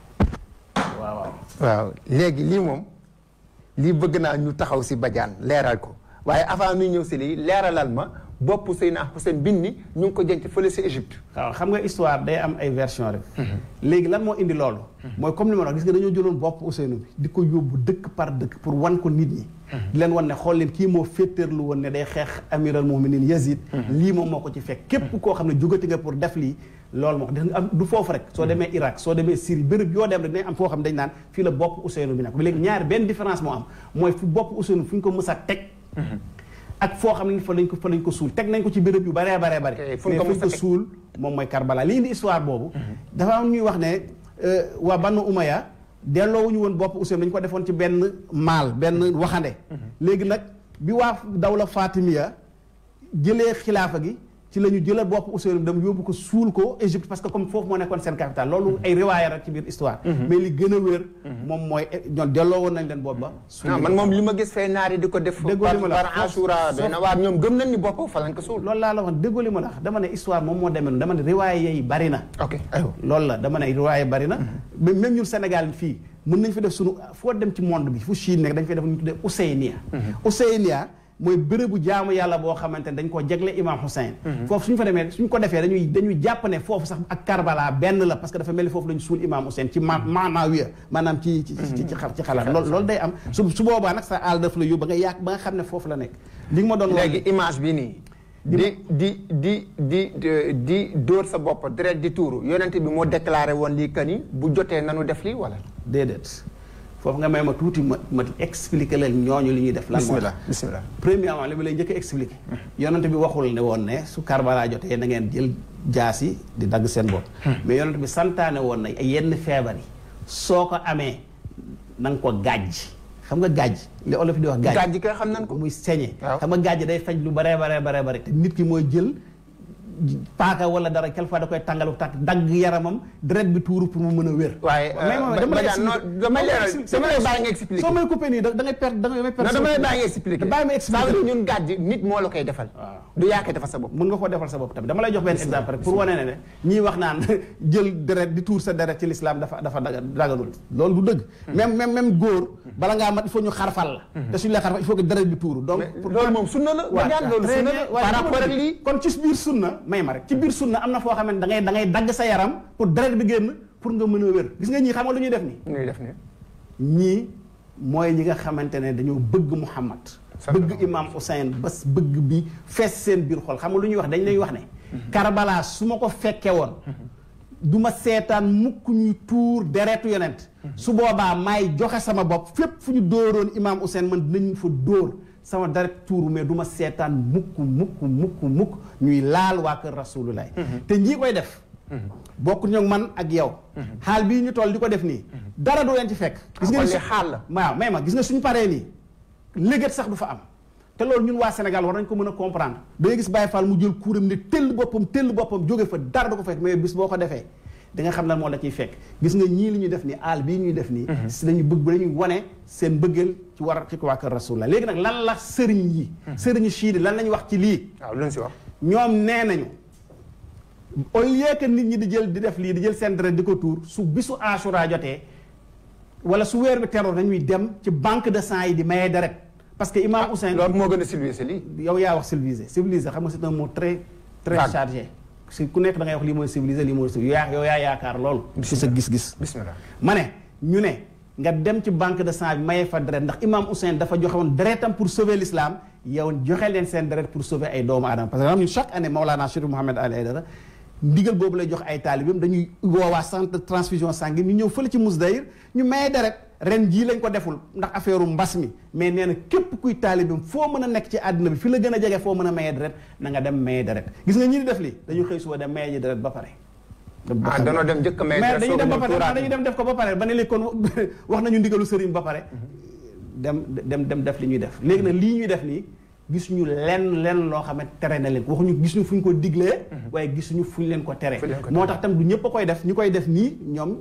waaw waaw waaw léegi lii moom lii bëgg naa ñu taxaw si bajaan leeral ko waaye avant nuy ñëw si lii leeralal ma bopp Seydina Hussein bin ni ñu ngi ko jënc fële si Égypte waaw xam nga histoire day am ay version rek léegi lan moo indi loolu mooy comme li ma wax gis nga dañoo jëloon bopp Ousseynou bi di ko yóbbu dëkk par dëkk pour wan ko nit ñi di leen wan ne xool leen kii moo féeteerlu woon ne day xeex amiral muminin Yazid lii moom moo ko ci fekk képp koo xam ne jógati nga pour def lii loolu moo xam am du foofu rek soo demee Irak soo demee Syrie béréb yoo dem rek dañ am foo xam ne dañ naan fii la bopp Ousseynou bi nekk léegi ñaari benn différence moo am mooy fu bopp Ousseynou fu ñu ko mës a teg ak foo xam ne fa lañ ko fa lañ ko suul teg nañ ko ci béréb yu baree baree bare mais fu ñu ko suul moom mooy Karbala li indi histoire boobu dafa am ñuy wax ne waa Banu Umayya delloowuñu woon bopp Ousseynou dañu ko defoon ci benn maal benn waxande léegi nag bi waa dawla Fatimiya jëlee xilaafa gi ci la ñu jëlee bopp Ousseynou dem yóbbu ko suul ko Égypte parce que comme foofu moo nekkoon seen capitale loolu ay riwaaya rek ci biir histoire mais li gën a wér moom mooy ñoom delloo woon nañ leen bopp ba ah man moom li ma gis fay naar yi di ko def par Ashura doy na waar ñoom gëm nañ ni bopp fa lañ ko suul loolu laa la wax déggoo li ma la wax dama ne histoire moom moo demee noonu dama ne riwaaya yi bari na ok aywa loolu la dama ne riwaaya bari na même ñun Sénégal fii mën nañ fi def sunu foo dem ci monde bi fu Chine nekk dañ fay def ñu tuddee Ouseynia Ouseynia mooy bërëbu jaamu yàlla boo xamante ne dañ koo jegle imam Hussein foofu suñu fa demee suñ ko defee dañuy dañuy jàpp ne foofu sax ak Karbala benn la parce que dafa mel ni foofu lañu suul imam Hussein ci ma maanaawiya maanaam ci ci ci ci xalaat loolu loolu day am su su boobaa nag sa àll daf la yóbbu ba nga yàq ba nga xam ne foofu la nekk li nga ma doon léegi image bi nii di di di di di dóor sa bopp deret di tuuru yonent bi moo déclaré woon lii que ni bu jotee nanu def lii wala déedéet foofu nga may ma tuuti ma ma expliquer leen ñooñu li ñuy def lan moo bismillah bismillah premièrement li ma lay njëkk a expliquer yonent bi waxul ne woon ne su Karbala jotee na ngeen jël jaas yi di dagg seen bopp mais yonent bi santaane woon na yenn feebar yi soo ko amee na nga ko gàjj xam nga gàjj li olof di wax gàjj gàjj kay xam nañ ko muy sañe waaw xam nga gàjj day faj lu baree baree baree bare te nit ki mooy jël paaka wala dara quelquefois da koy tàngalu tàkk dagg yaramam deret bi tuuru pour mu mën a wér waaye mais moom dama lay expliquer dama leeral dama lay bàyyi nga expliquer soo may coupé nii da ngay perdre da ngay perdre non dama lay bàyyi nga expliquer bàyyi ma expliquer ça veut dire ñun gàjj nit moo la koy defal waaw. du yaa koy defal sa bopp mën nga ko defal sa bopp tamit dama lay jox benn exemple rek pour wane ne ne ñii wax naan jël deret di tuur sa deret ci l'islam dafa dafa daga daganul loolu du dëgg même même même góor bala ngaa mat il faut ñu xarfal la te suñu la xarfal il faut que deret bi tuuru donc mais loolu moom sunna la waaw Badiane loolu très sunna bien. la waaye par rapport ak dama lii ne kon ci biir sunna may ma rek ci biir sunna am na foo xam ne da ngay da ngay dagg sa yaram pour deret bi génn pour nga mën a wér gis nga ñii xam nga lu ñuy def nii ñuy def ni ñii mooy ñi nga xamante ne dañoo bëgg Muhammad bëgg imam Hussein bas bëgg bi fees seen biir xol xam nga lu ñuy wax dañ lay wax ne Karbala su ma ko fekke woon du ma seetaan mukk ñuy tuur deretu yonent su boobaa maay joxe sama bopp fépp fu ñu dóoroon imam Hussein man dinañ fa dóor sama deret tuuru mais du ma seetaan mukk mukk mukk mukk ñuy laal waa kër rasulullah te ñii koy def bokk ñoog man ak yow xaal bii ñu toll di ko def nii dara du leen ci fekk gis nga kon ni li su- xaal la waaw may ma gis nga suñu paree nii légat sax du fa am te loolu ñun waa Sénégal war nañ ko mën a comprendre da ngay gis Baye Fall mu jël kuuram ne tëll boppam tëll boppam jóge fa dara du ko fekk mais bis boo ko defee da nga xam lan moo la ciy fekk gis nga ñii li ñuy def nii aal bii ñuy def nii si dañu bëgg dañuy wane seen bëggeel ci war ci waa kër Rasulullah léegi nag lan la sëriñ yi sëriñ chiidi lan lañu wax ci lii waaw lu ñu si wax ñoom nee nañu au lieu que nit ñi di jël di def lii di jël seen deret di ko tuur su bisu Ashura jotee wala su weer bi teroo dañuy dem ci banque de sang yi di maye deret parce que imam Hussein loolu moo gën a civilisé lii yow yaa wax civilisé civilisé xam nga c'est un mot très très Vague. chargé si ku nekk da ngay wax lii mooy civilisé lii mooy civilisé yaa yow yaa yaakaar loolu ci sa gis-gis bismillah ma ne ñu ne nga dem ci banque de sang bi mayee fa deret ndax imam Hussein dafa joxe woon deretam pour sauver l'islam yow joxe leen seen deret pour sauver ay doomu aadama parce que xam ñun chaque année Maolana Cheikh Mouhamed Ali Aydara ndigal boobu lay jox ay taalibeem dañuy woowaa centre de transfusion sanguine ñu ñëw fële ci Mousdahir ñu mayee deret ren jii lañ ko deful ndax affaire mbas mi mais nee na képp kuy taalibeem foo mën a nekk ci àddina bi fi la gën a jege foo mën a mayee deret na nga dem mayee deret gis nga ñi di def li dañu xëy suba dem mayee ji deret ba pare ah danoo dem njëkk may mais dañuy dem ba soog a pare ñëw tuuraat dañuy dem def ko ba pare ba ne léegi kon wax nañu ndigalu sëriñ ba pare dem dem dem def li ñuy def léegi nag lii ñuy def nii gisuñu lenn lenn loo xam ne tere na leen ko waxuñu gisuñu fu ñu ko diglee waaye gisuñu fu ñu leen ko tere Fu ñu leen ko moo tax tam du ñëpp a koy def ñu koy def nii ñoom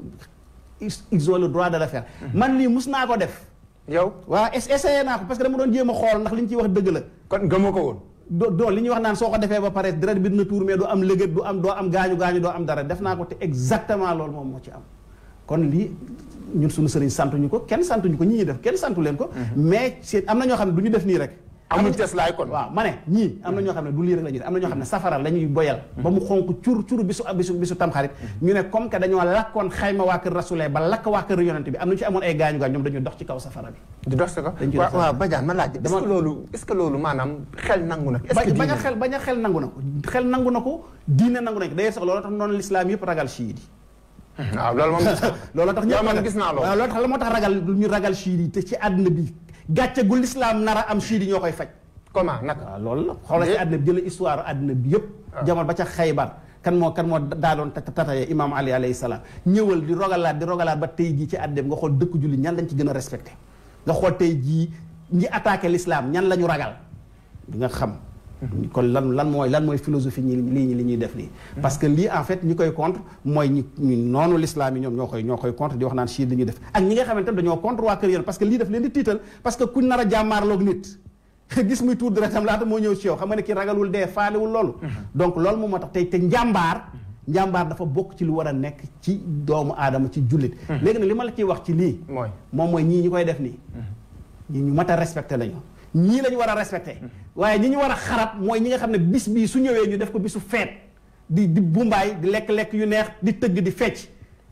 ils ils ont le droit de le faire man lii mus naa ko def yow waaw es- essayé naa ko parce que dama doon jéem a xool ndax li ñu ciy wax dëgg la kon gëmoo ko woon do doo li ñuy wax naan soo ko defee ba pare deret bi dina tuur mais du am lëgët du am doo am gaañu gaañu doo am dara def naa ko te exactement loolu moom moo ci am kon lii ñun suñu sëriñ santuñu ko kenn santuñu ko ñi ñuy def kenn santu leen ko mais c'est am na ñoo xam ne du ñu def nii rek amul teslaay kon waaw ma ne ñii am na ñoo xam ne du lii rek la ñuy def am na ñoo xam ne safara la ñuy boyal ba mu xonk cur cur bisu bisu bisu tamxarit ñu ne comme que dañoo lakkoon xayma waa kër rasulee ba lakk waa kër yonente bi am na ci amoon ay gaañu gaañ ñoom dañuy dox ci kaw safara bi di dox si ko Dañ ciy waaw dox waaw Badiane ma laaj est-ce Dama- que loolu est-ce que loolu maanaam xel nangu na est-ce que bañ a diine- xel bañ a xel nangu na ko xel nangu na ko diine nangu nañ ko d'ailleurs sax loolu tax noonu l'islam yëpp ragal chiite yi waaw loolu moom loolu tax yow ñëpp man ragal- gis naa loolu. waaw loolu tax la moo tax ragal ñu ragal chiite yi te ci àdduna bi gàcce gu l'islam nar a am chiite yi ñoo koy faj comment naka waaw loolu la xoolal ci Mais- àdduna bi jël histoire àdduna bi yëpp jamono ba ca xaybar kan moo kan moo daa doon tataye imam ali alayhi salaam ñëwal di rogalaat di rogalaat ba tey jii ci àdduna bi nga xool dëkk julli ñan lañ ci gën a respecté nga xool tey jii ñi attaqué l'islam ñan la ñu ragal di nga xam kon lan lan mooy lan mooy philosophie ñi lii li ñuy def nii parce que lii en fait ñi koy contre mooy ñi ñi noonu l'islam yi ñoom ñoo koy ñoo koy contre di wax naan chiite li ñuy def ak ñi nga xamante ne dañoo contre waa kër yéen parce que lii def leen di tiital parce que kuñ nar a jàmmaarloog nit gis muy tuur deretam laata moo ñëw ci yow xam nga ne kii ragalul dee faalewul loolu donc loolu moom moo tax tey te njàmbaar njàmbaar dafa bokk ci lu war a nekk ci doomu aadama ci jullit léegi nag li ma la ciy wax ci lii mooy moom mooy ñii ñi koy def nii ñii ñu mat a respecté lañu ñii la ñu war a respecté waaye ñi ñu war a xarab mooy ñi nga xam ne bis bii su ñëwee ñu def ko bisu feet di di bumbaay di lekk-lekk yu neex di tëgg di fecc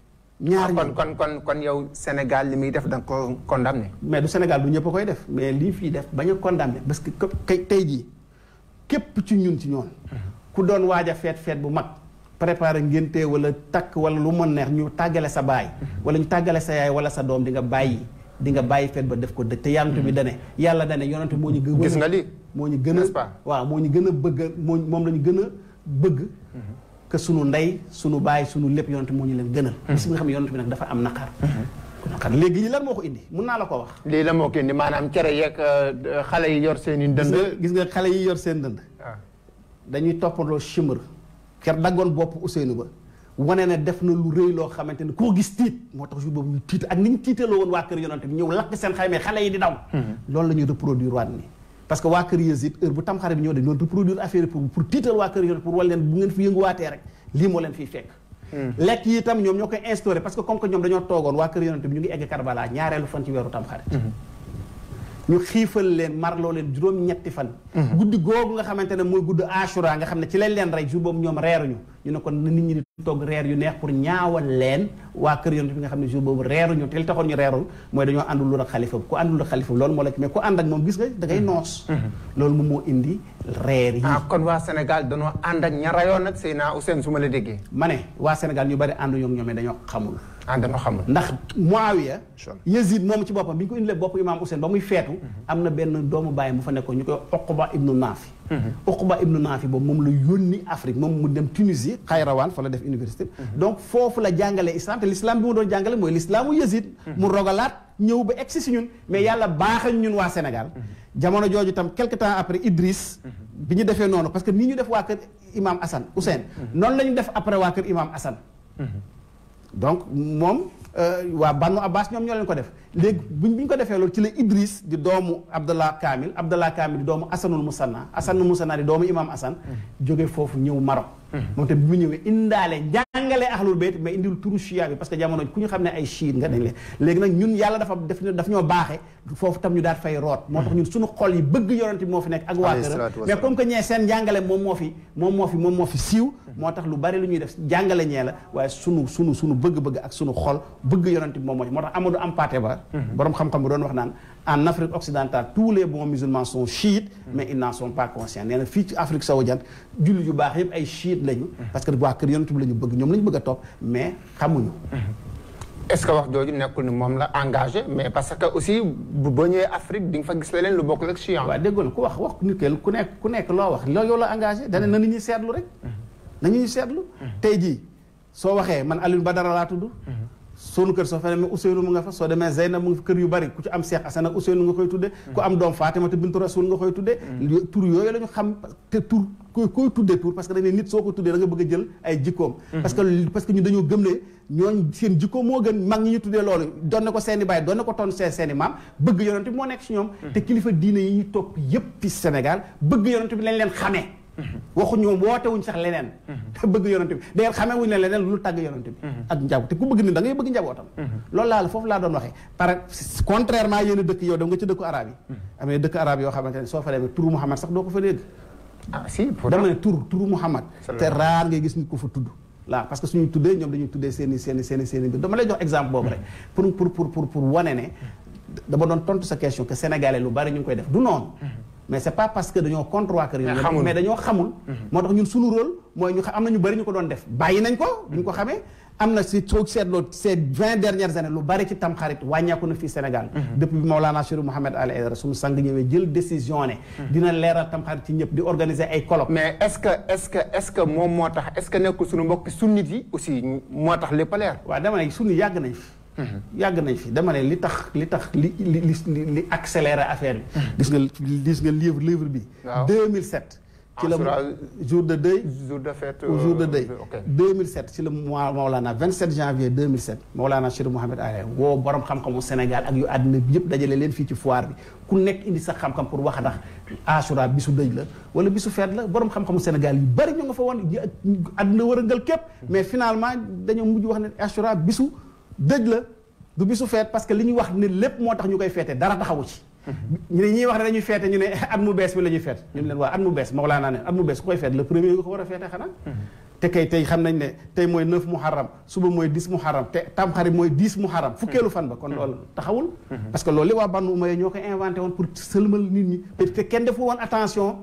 ñaar kon ñi kon kon kon yow Sénégal li muy def da nga ko condamné mais du Sénégal du ñëpp a koy def mais lii fii def bañ a condamné parce que kay tey jii képp ci ñun ci ñoon ku doon waaj a feet feet bu mag préparé ngénte wala takk wala lu mën neex ñu tàggale sa baay wala ñu tàggale sa yaay wala sa doom di nga bàyyi di nga bàyyi feet ba def ko dëj te yonent bi dane yàlla dane yonent moo ñu gën gis nga lii moo ñu gën a N'est-ce pas? waaw moo ñu gën a bëgg moo moom la ñu gën a bëgg que sunu ndey sunu baay sunu lépp yonent moo ñu leen gënal bis bi nga xam ne yonent bi nag dafa am naqar naqar léegi yi lan moo ko indi mun naa la ko wax lii la moo ko indi maanaam cere yeeg xale yi yor seen i gis dënd nga gis nga xale yi yor seen dënd waaw dañuy toppandoo chimre ker daggoon bopp Ousseynou ba wane ne def na lu rëy loo xamante ne koo gis tiit moo tax jour boobu ñu tiit ak ni ñu tiitaloo woon waa kër yonante bi ñëw lakk seen xaymee xale yi di daw loolu la ñuy reproduire waat nii parce que waa kër Yazid heure bu tamxarit bi ñëw dañ doon reproduire affaire yi pour pour tiital waa kër yonante pour wal leen bu ngeen fi yënguwaatee rek lii moo leen fiy fekk lekk yi itam ñoom ñoo koy instauré parce que comme que ñoom dañoo toogoon waa kër yonante bi ñu ngi egg Karbala ñaareelu fan ci weeru tamxarit ñu xiifal leen marloo leen juróom-ñetti fan guddi googu nga xamante ne mooy gudd Ashura nga xam ne ci lañ leen rey jour boobu ñoom reeruñu ñu ne kon na nit ñi di togg reer yu neex pour ñaawal leen waa kër yonent bi nga xam ne jour boobu reeruñu te li taxoon ñu reerul mooy dañoo àndul ak xalifa ku àndul ak xalifa loolu moo la ci mais ku ànd ak moom gis nga da ngay noos loolu moom moo indi reer yi ah kon waa Sénégal dañoo ànd ak ña rayoon nag Seyna Ousseyn su ma la déggee ma ne waa Sénégal ñu bari ànduñu ak ñoom mais dañoo xamul ah dañoo xamul ndax Muawiya Yazid moom ci boppam bi ñu ko indilee bopp imaam Ousseyn ba muy feetu am na benn doomu bàyyi mu fa nekkoon ñu koy Uqba ibnu Naafi Uqba ibnu Naafi boobu moom la yónni Afrique moom mu dem Tunisie Xayrawaan fa la def université donc foofu la jàngalee islam te l'islam bi mu doon jàngale mooy l'islaamu Yazid mu rogalaat ñëw ba egsi si ñun mais yàlla baaxañ ñun waa Sénégal jamono jooju tam quelque temps après Idriss bi ñu defee noonu parce que nii ñu def waa kër imam Hassan Ousseyn noonu la ñu def après waa kër imam Hassan donc moom waa Banu Abbas ñoom ñoo leen ko def léegi buñ bi ñu ko defee loolu ci la Idriss di doomu Abdallah Kamil Abdallah Kamil di doomu Asanul Musanna Asanul Musanna di doomu imam Hassan jóge foofu ñëw Maroc moom te bi mu ñëwee indaale njàngale ahlul bayt mais indil turu chia bi parce que jamono ku ñu xam ne ay chiite nga dañ leen léegi nag ñun yàlla dafa def daf ñoo baaxee foofu tam ñu daal fay root moo tax ñun suñu xol yi bëgg yonent bi moo fi nekk ak waa këram mais comme que ñee seen njàngale moom moo fi moom moo fi moom moo fi siiw moo tax lu bari lu ñuy def jàngale ñee la waaye sunu sunu sunu bëgg-bëgg ak sunu xol bëgg yonent bi moom moo moo tax Amadou Hampâté Bâ borom xam-xam bi doon wax naan en Afrique occidentale tous les bons musulmans sont chiites mais ils n'en sont pas conscients nee na fii ci Afrique sowu jant jullit yu baax yëpp ay chiites lañu parce que waa kër yonent bi la ñu bëgg ñoom la ñu bëgg a topp mais xamuñu est-ce que wax jooju nekkul ni moom la engagé mais parce que aussi bu ba ñëwee Afrique di nga fa gis leneen lu bokkul ak chian waaw déggoon ku wax wax nit ke ku nekk ku nekk loo wax loolu yow la engagé dane na nit ñi seetlu rek na nit ñi seetlu tey jii soo waxee man Alioune Badara laa tudd sunu kër soo fa demee Ousseynou mu nga fa soo demee Zeyna mu ngi fa kër yu bari ku ci am Cheikh Assane ak Ousseynou nga koy tudde ku am doom Fatimata bintu Rasul nga koy tudde tur yooyu la ñu xam te tur koy koy tuddee tur parce que dañ ne nit soo ko tuddee da nga bëgg a jël ay jikkoom parce que parce que ñu dañoo gëm ne ñooñ seen jikko moo gën mag ñi ñu tuddee loolu doon na ko seeni baay doon na ko toon seen seeni maam bëgg yonent bi moo nekk ci ñoom te kilifa diine yi ñu topp yépp fi Sénégal bëgg yonent bi lañ leen xamee waxuñu woote wuñ sax leneen te bëgg yonent bi day xamee wuñ leen leneen lu tàgg yonent bi ak njaboot te ku bëgg ni da ngay bëgg njabootam loolu laa la foofu laa doon waxee par contrairement yéen a dëkk yow dem nga ci dëkku arab yi am na dëkk arab yoo xamante ne soo fa demee turu Muhammad sax doo ko fa dégg ah si dama ne tur turu Muhammad te raar ngay gis nit ko fa tudd là parce que suñuy tuddee ñoom dañuy tuddee seen i seen i seen i seen i mbir dama lay jox exemple boobu rek pour pour pour pour pour wane ne dama doon tontu sa question que sénégalais lu bari ñu ngi koy def du noonu mais c'est pas parce que dañoo contre waa kër yi mais dañoo xamul moo tax ñun suñu rôle mooy ñu am na ñu bari ñu ko doon def bàyyi nañ ko bu ñu ko xamee am na si soo seetloo ces vingt dernières années lu bari ci tamxarit wàññeeku na fii Sénégal depuis bi Maolana Chérif Mouhamed Ali Aidara suñu sang ñëwee jël décision ne dina leeral tamxarit ci ñëpp di organiser ay colloques mais est-ce que est-ce que est-ce que moom moo tax est-ce que nekkul suñu mbokki sunnit yi aussi moo tax lépp a leer waaw dama ne sunni yàgg nañ fi yàgg nañ fi dama ne li tax li tax li li li li accéléré affaire bi gis nga gis nga livre livre bi 2007 ci la jour de deuil jour de fête au jour de deuil 2007 ci la mois Maolana 27 janvier 2007 Maolana Chérif Mouhamed Ali woo borom xam-xamu Sénégal ak yu àddina bi yëpp dajale leen fii ci foire bi ku nekk indi sa xam-xam pour wax ndax Ashura bisu dëj la wala bisu feet la borom xam-xamu Sénégal yu bari ñu nga fa woon àddina wërëngal képp mais finalement dañoo mujj wax ne Ashura bisu dëj la du bisu feet parce que li ñuy wax ne lépp moo tax ñu koy feete dara taxawu ci ñu ne ñuy wax ne dañuy feete ñu ne at mu bees bi la ñuy feet ñu ne leen waa at mu bees Mawlaana ne at mu bees ku koy feet le premier nga ko war a feete xanaa te kay tey xam nañ ne tey mooy neuf muharram suba mooy dix muharram te tamxarit mooy dix muharram fukkeelu fan ba kon loolu taxawul parce que loolu li waa Banu Umayya ñoo ko inventé woon pour sëlmal nit ñi te kenn deful woon attention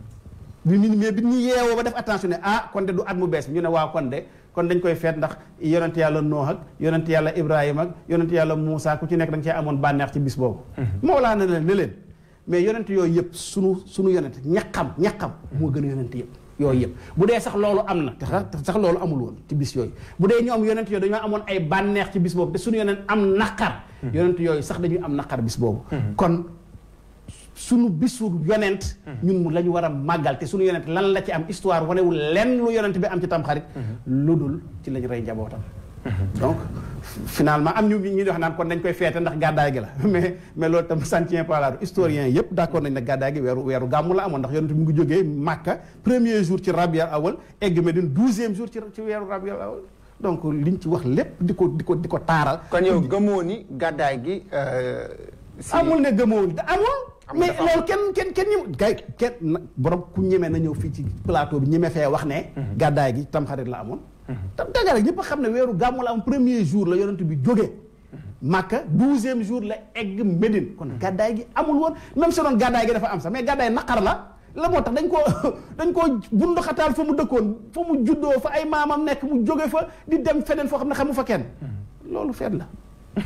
bi nit mais bi ñu yeewoo ba def attention ne ah kon de du at mu bees bi ñu ne waa kon de kon dañ koy feet ndax yonent yàlla Nooh ak yonent yàlla Ibrahima ak yonent yàlla Moussa ku ci nekk da nga cee amoon bànneex ci bis boobu moo laa ne leen ne leen mais yonent yooyu yëpp sunu sunu yonent ñaqam ñaqam moo gën a yonent yëpp yooyu yëpp bu dee sax loolu am na te sax loolu amul woon ci bis yooyu bu dee ñoom yonent yooyu dañoo amoon ay bànneex ci bis boobu te suñu yonent am naqar yonent yooyu sax dañuy am naqar bis boobu kon sunu bisu yonent ñun mu la ñu war a màggal te sunu yonent lan la ci am histoire wanewul lenn lu yonent bi am ci tamxarit lu dul ci lañ rey njabootam donc finalement am ñu ñu wax naan kon dañ koy feete ndax gàddaay gi la mais mais loolu tam ça ne tient pas la route historien yëpp d'accord nañ ne gàddaay gi weeru weeru gàmmu la amoon ndax yonent bi mu ngi jógee Màkka premier jour ci Rabiul Awwal egg Medine douzième jour ci ci weeru Rabiul Awwal donc liñ ci wax lépp di ko di ko di ko taaral kon yow gëmoo ni gàddaay gi si amul ne gëmoo amul Amul mais dafa am. loolu kenn kenn kenn ñi gay kenn na- borom ku ñemee na ñëw fii ci plateau bi ñeme fee wax ne gàddaay gi tamxarit la amoon tam dëgg rek ñëpp a xam ne weeru gàmmu la am premier jour la yonent bi jógee Màkka douzième jour la egg Médine kon gàddaay gi amul woon même si doon gàddaay gi dafa am sax mais gàddaay naqar la la moo tax dañ koo dañ koo bunduxataal fa mu dëkkoon fa mu juddoo fa ay maamam nekk mu jóge fa di dem feneen foo xam ne xamu fa kenn loolu feet la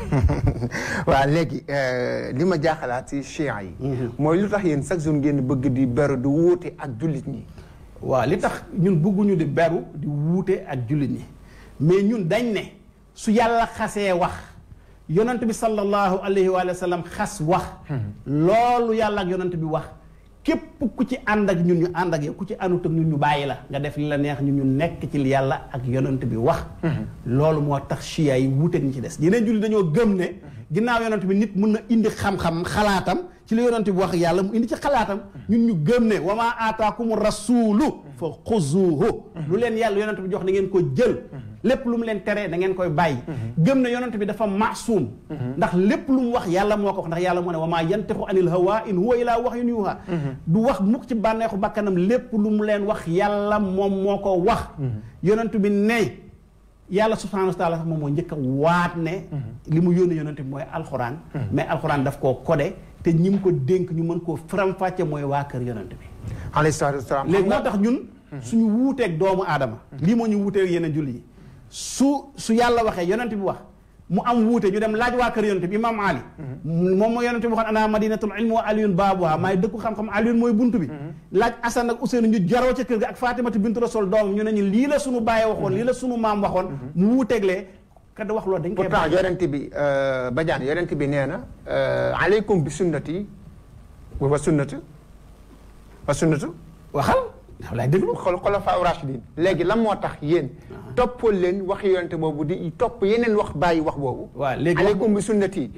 waaw léegi euh, li ma jaaxalaat si chiites yi mooy lu tax yéen chaque jour ngeen bëgg di beru di wuute ak jullit ñi waaw li tax ñun bëgguñu di beru di wuute ak jullit ñi mais ñun dañ ne su yàlla xasee wax yonent bi sallallahu alayhi wa sallam xas wax loolu yàlla ak yonent bi wax képp ku ci ànd ak ñun ñu ànd ak yow ku ci àndut ak ñun ñu bàyyi la nga def li la neex ñun ñu nekk ci li yàlla ak yonent bi wax loolu moo tax chia yi wuuteeg ñi ci des yeneen jullit dañoo gëm ne ginnaaw yonent bi nit mun na indi xam-xam xalaatam ci li yonent bi wax yàlla mu indi ci xalaatam ñun ñu gëm ne wa maa aataakumu rasuulu fa xuzuuhu lu leen yàlla yonent bi jox na ngeen ko jël lépp lu mu leen tere da ngeen koy bàyyi gëm ne yonent bi dafa maasuum ndax lépp lu mu wax yàlla moo ko wax ndax yàlla moo ne wa maa yantixu anil hawa in huwa ilaa wahyun yuuhaa du wax mukk ci bànneexu bakkanam lépp lu mu leen wax yàlla moom moo ko wax yonent bi ne yàlla subhaanahu wa taala sax moom moo njëkk a waat ne li mu yónni yonent bi mooy alxuraan mais alxuraan daf koo codé te ñi mu ko dénk ñu mën koo faram-fàcce mooy waa kër yonent bi alayhi salaatu wasalaam léegi moo tax ñun suñu wuuteeg doomu aadama lii moo ñu wuuteeg yeneen julli yi su su yàlla waxee yonent bi wax mu am wuute ñu dem laaj waa kër yonent bi imam ali moom mooy yonent bi waxoon ana madinatul ilmi wa aliyun baabuha maay dëkku xam-xam aliyun mooy buntu bi laaj asan ak useynu ñu jaroo ca kër ga ak fatimatu bintu rasul doomam ñu ne ñu lii la suñu bàyyi waxoon lii la suñu maam waxoon mu wuuteeglee kada wax loolu dañ koy pourtant yonent bi euh, Badiane yonent bi nee na euh, aleykum bi sunnati wa sunnati wa sunnatu waxal dafa laay déglu xol xolafaa rashidin léegi lan moo tax yéen toppal leen wax yonent boobu di topp yeneen wax bàyyi wax boobu waaw léegi wax aleykum bi sunnati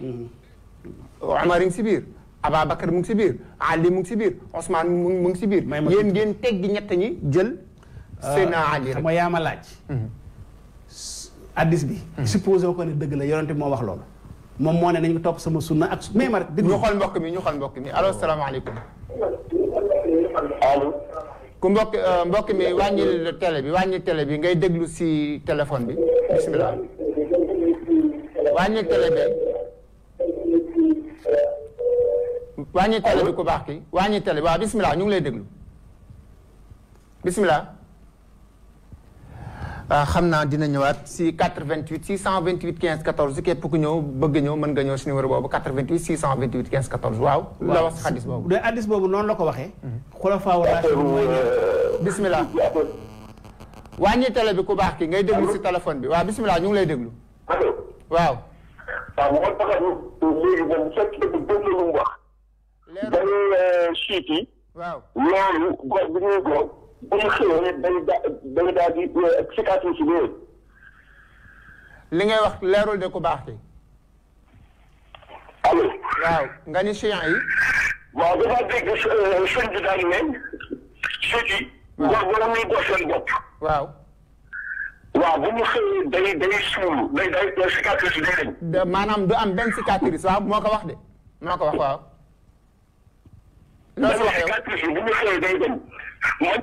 Omar ngi si biir Ababacar mu ngi si biir Ali mu ngi si biir Ousmane mu ngi mu ngi si biir May ma yéen ngeen teggi ñett ñi jël Seydina Ali xam rek nga yaa ma laaj addis bi supposé ko ne dëgg la yonent bi moo wax loolu moom moo ne nañ ko topp sama sunna ak mais ma rek déglu ñu xool mbokk mi ñu xool mbokk mi allo salaamaaleykum allo. ku mbokk euh, mbokk mi wàññil télé bi wàññil télé bi ngay déglu si téléphone bi bisimilah wàññil télé bi wàññil télé bi ku baax ki wàññil télé bi waaw bisimilah ñu ngi lay déglu bisimilah ah xam naa dina ñëwaat si 88 628 15 14 képp ku ñëw bëgg ñëw mën nga ñëw si numéro boobu 88 628 15 14 waaw. la wax si xadis boobu. bu dee addis boobu noonu la ko waxee xulafaa raashidun mooy ñett bisimilah wàññi télé bi ku baax ki ngay déglu si téléphone bi waaw bisimilah ñu ngi lay déglu allo. waaw. waaw moo tax léegi moom bu fekkee ne dégg lu mu wax. leer dañuy siit yi. waaw loolu góor bi ñuy góor bu ñu xëyee day da day daal di cicatrice si yooyu. li ngay wax leerul de ku baax ki allo. waaw nga ni chiant yi waaw dafa dégg sëñ bi daal ne siit yi. góor wala muy góor seen bopp. waaw waaw bu ñu xëyee day day suulu day day cicatrice yi day dañ. de maanaam du am benn cicatrice waaw moo ko wax de moo ko wax waaw loo si wax yow cicatrice yi bu ñu xëyee day dañ. man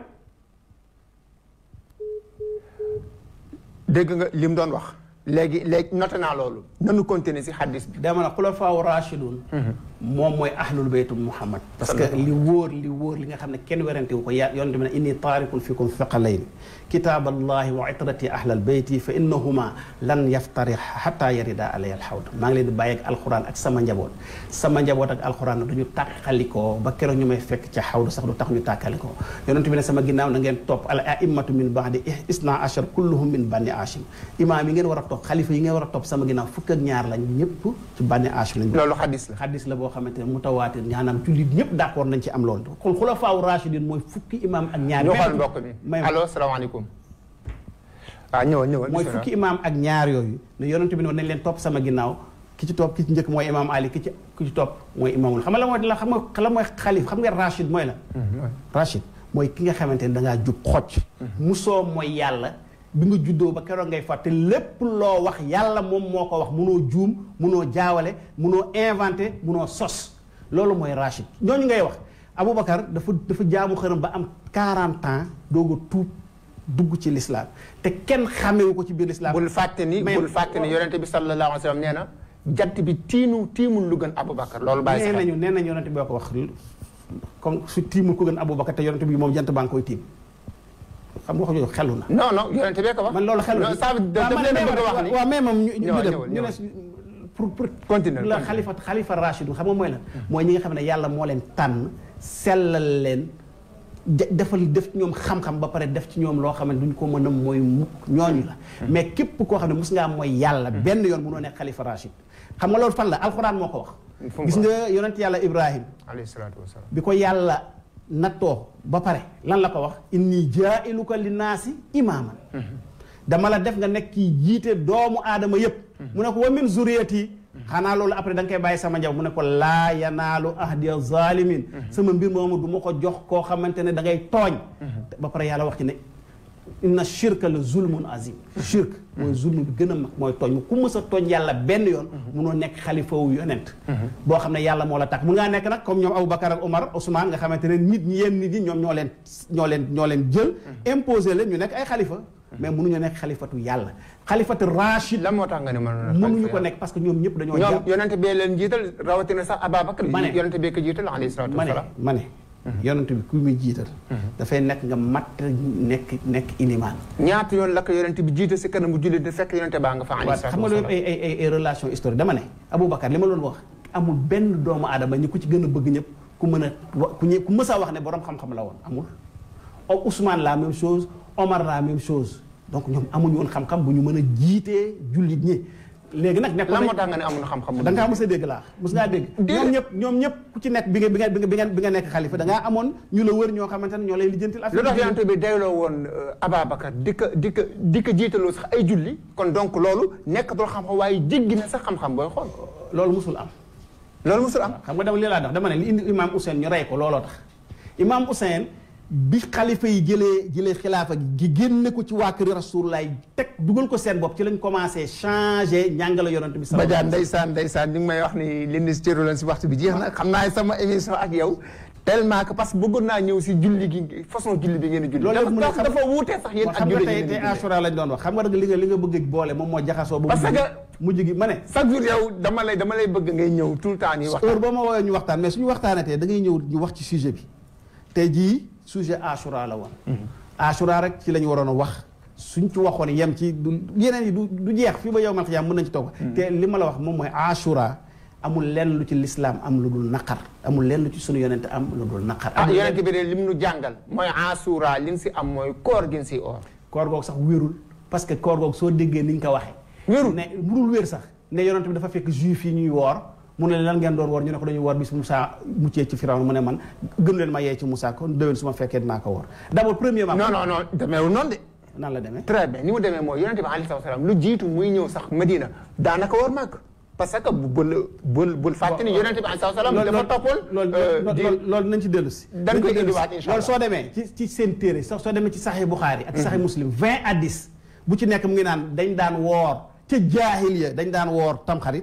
dégg nga li mu doon wax léegi léegi noté naa loolu nanu continuer si xaddis bi dama ne xulafaa raashidun moom mooy ahlul baytu muhammad parce que li wóor li wóor li nga xam ne kenn werante wu ko ya yonent bi ne inni taarikun fikum thaqalayn kitaaballahi wa itrati ahlal bayti fa innahuma lan yaftari xata yarida alay alxawd maa ngi leen di bàyyi ak alquran ak sama njaboot sama njaboot ak alquran du ñu tàkkalikoo ba keroog ñu may fekk ca xawdu sax du tax ñu tàkkalikoo yonent bi ne sama ginnaaw na ngeen topp al a'immatu min ba'di isna ashar kulluhum min bani hashim imaam yi ngeen war a topp xalifa yi ngeen war a topp sama ginnaaw fukk ak ñaar lañ ñëpp ci bani hashim lañ loolu xaddis la xaddis la boo xamante ne mutawaatir ñaanaam jullit ñëpp d'accord nañ ci am loolu kon xulafaawu rashidin mooy fukki imaam ak ñaar ñu xool mbokk mi may allo salaamaaleykum waaw ñëwal ñëwal mooy bismillah. fukki imaam ak ñaar yooyu ne yonent bi ne woon nañ leen topp sama ginnaaw ki ci topp ki ci njëkk mooy imaam Ali ki ci ki ci topp mooy imaamul xam nga la mooy la xam nga la mooy xalif xam nga rachid mooy la rachid mooy ki nga xamante ne dangaa jub xocc musoo mooy yàlla bi nga juddoo ba keroog ngay fàtte lépp loo wax yàlla moom moo ko wax munoo juum munoo jaawale munoo inventé munoo sos loolu mooy rachid ñooñu ngay wax Aboubacar dafa dafa jaamu xërëm ba am 40 ans doog a tuub dugg ci lislaam te kenn xamewu ko ci biir lislaam bul fàtte ni mais- bul fàtte ni yonente bi sallallahu alayhi wa sallam nee na jant bi tiinu tiimul lu gën Aboubacar loolu bàyyi nee sa xel nañu nee nañu yonente bi ko wax comme su tiimul ko gën Aboubacar te yonente bi moom jant baa ngi koy tiim xam nga wax jooju xelu na non non yonente bee ko wax man loolu xelu non ça veut daf leen a bëgg a wax ni waaw mais moom ñu ñu ñëwal, dem ñëwal, ñu ñëwal. ne pour pour Continue, la continue. xalifa xalifa rachid xam nga mooy la mooy ñi nga xam ne yàlla moo leen tànn sellal leen de- defal def ci ñoom xam-xam ba pare def ci ñoom loo xam ne duñ ko mën a mooy mukk ñooñu la mais képp koo xam ne mus ngaa mooy yàlla benn yoon mënoo nekk xalifa rachid xam nga loolu fan la alxuraan moo ko wax Fu mu gis ko nga yonent yàlla ibrahim alayhi salaatu wasalaam bi ko yàlla nattoo ba pare lan la ko wax inni jaa'iluka linnaasi imaaman dama la def nga nekk kii jiite doomu aadama yépp mu ne ko wa min zuriyati xanaa loolu après da nga koy bàyyi sama njaw mu ne ko laa yanaalu ahdiya zalimin sama mbir moomu du ma ko jox koo xamante ne da ngay tooñ ba pare yàlla wax ci ne inna shirka la zulmun azim shirk mooy zulm bi gën a mag mooy tooñ ku mës a tooñ yàlla benn yoon munoo nekk xalifa wu yonent boo xam ne yàlla moo la tax mun ngaa nekk nag comme ñoom Aboubacar ak Omar Ousmane nga xamante ne nit ñi yenn nit ñi ñoom ñoo leen ñoo leen ñoo leen jël imposé leen ñu nekk ay xalifa mais mënuñu nekk xalifatu yàlla xalifatu rachid lan moo tax nga ne mënoon mënuñu ko nekk parce que ñoom ñëpp dañoo ñoom jàpp yonente bee leen jiital rawatina sax Ababacar Ma ne. yonente bee ko jiital alayhi salaatu ma ne wasalaam ma ne yonent bi ku muy jiital dafay nekk nga matt nekk nekk ilimaan ñaata yoon la ko yonente bi jiite si kanamu jullit di fekk yonente baa nga fa alayhi waaw salaatu xam nga loolu wasalaam ay ay ay relation historique dama ne Aboubacar li ma doon wax amul benn doomu aadama ñi ku ci gën a bëgg ñëpp ku mën a wa ku ñë ku mës a wax ne borom xam-xam la woon amul. o Ousmane la même chose Omar la même chose donc ñoom amuñu woon xam-xam bu ñu mën a jiitee jullit ñi léegi nag. nekk lan moo tax nga ne amuñu xam-xam da ngaa mës a dégg laa mës ngaa dégg. ñoom ñëpp ñoom ñëpp ku ci nekk bi nga bi nga bi nga bi nga nekk xalifa da ngaa amoon ñu la wër ñoo xamante ne ñoo lay lijjantil lu tax yonente bi dayloo woon Ababacar di ko di ko di ko jiitaloo sax ay julli kon donc loolu nekkatul xam-xam waaye jéggi na sax xam-xam booy xool loolu musul am. loolu musul am xam nga dama lii laa tax dama ne li indi imaam Ousseyn ñu rey ko looloo tax imaam Ousseyn bi xalifa yi jëlee jëlee xilaafa gi génne ko ci waa kër Rasulullah teg dugal ko seen bopp ci lañ commencé changé njàngale yonent bi. Badiane ndeysaan ndeysaan ñu ngi may wax ni li ñu si cëru leen si waxtu bi jeex na xam naa sama émission ak yow tellement que parce que bëggoon naa ñëw si julli gi façon julli bi ngeen di julli. loolu yëpp mën na dafa dafa wuutee sax yéen ak xam nga julli tey gi tey ngeen di julli. Ashura lañ doon wax xam nga nag li nga li nga bëgg boole moom moo jaxasoo. ba Parce mujj gi- que- mujj gi ma ne. chaque jour yow dama lay dama lay bëgg ngay ñëw tout le temps ñuy heure waxtaan. boo ma woowee ñu waxtaan mais suñu waxtaanatee da ngay ñëw ñu wax ci sujet bi tey jii sujet Ashura la woon. Ashura rek ci la ñu waroon a wax suñ ci waxoon yem ci du yeneen yi du du jeex fii ba yow man xiyaam mën nañ ci toog. te li ma la wax moom mooy Ashura amul lenn lu ci lislaam am lu dul naqar amul lenn lu ci sunu yonente am lu dul naqar. ah amul lenn- yonent bi de lim nu jàngal mooy asura li ñu si am mooy koor gi ñu si oor. koor googu sax wérul parce que koor googu soo déggee ni ñu ko waxee. Wérul. ne mënul wér sax ne yonent bi dafa fekk juif yi ñuy woor mu ne lan ngeen doon woor ñu ne ko dañuy woor bis Moussa muccee ci Firawna mu ne man gën leen ma yee ci Moussa kon déwén su ma fekkee dinaa ko woor d'abord premièrement. non non non demeewul noonu de. nan la demee. très bien ni mu demee mooy yonente bi alayhi salaam lu jiitu muy ñëw sax Medina daanaka war màgg parce que bu bul bul bul fàtte ni yonente bi alayhi salaam dafa toppoon. loolu euh, loolu di- loolu loolu nañ ci dellu si. dañ nañ koy ci dellu si. indiwaat incha loolu allah. soo demee ci ci seen téere sax soo demee ci Sahih Bukhari ak Sahih Muslim 20 à 10 bu ci nekk mu ngi naan dañ daan woor ca jaahiliya dañ daan woor tamxarit.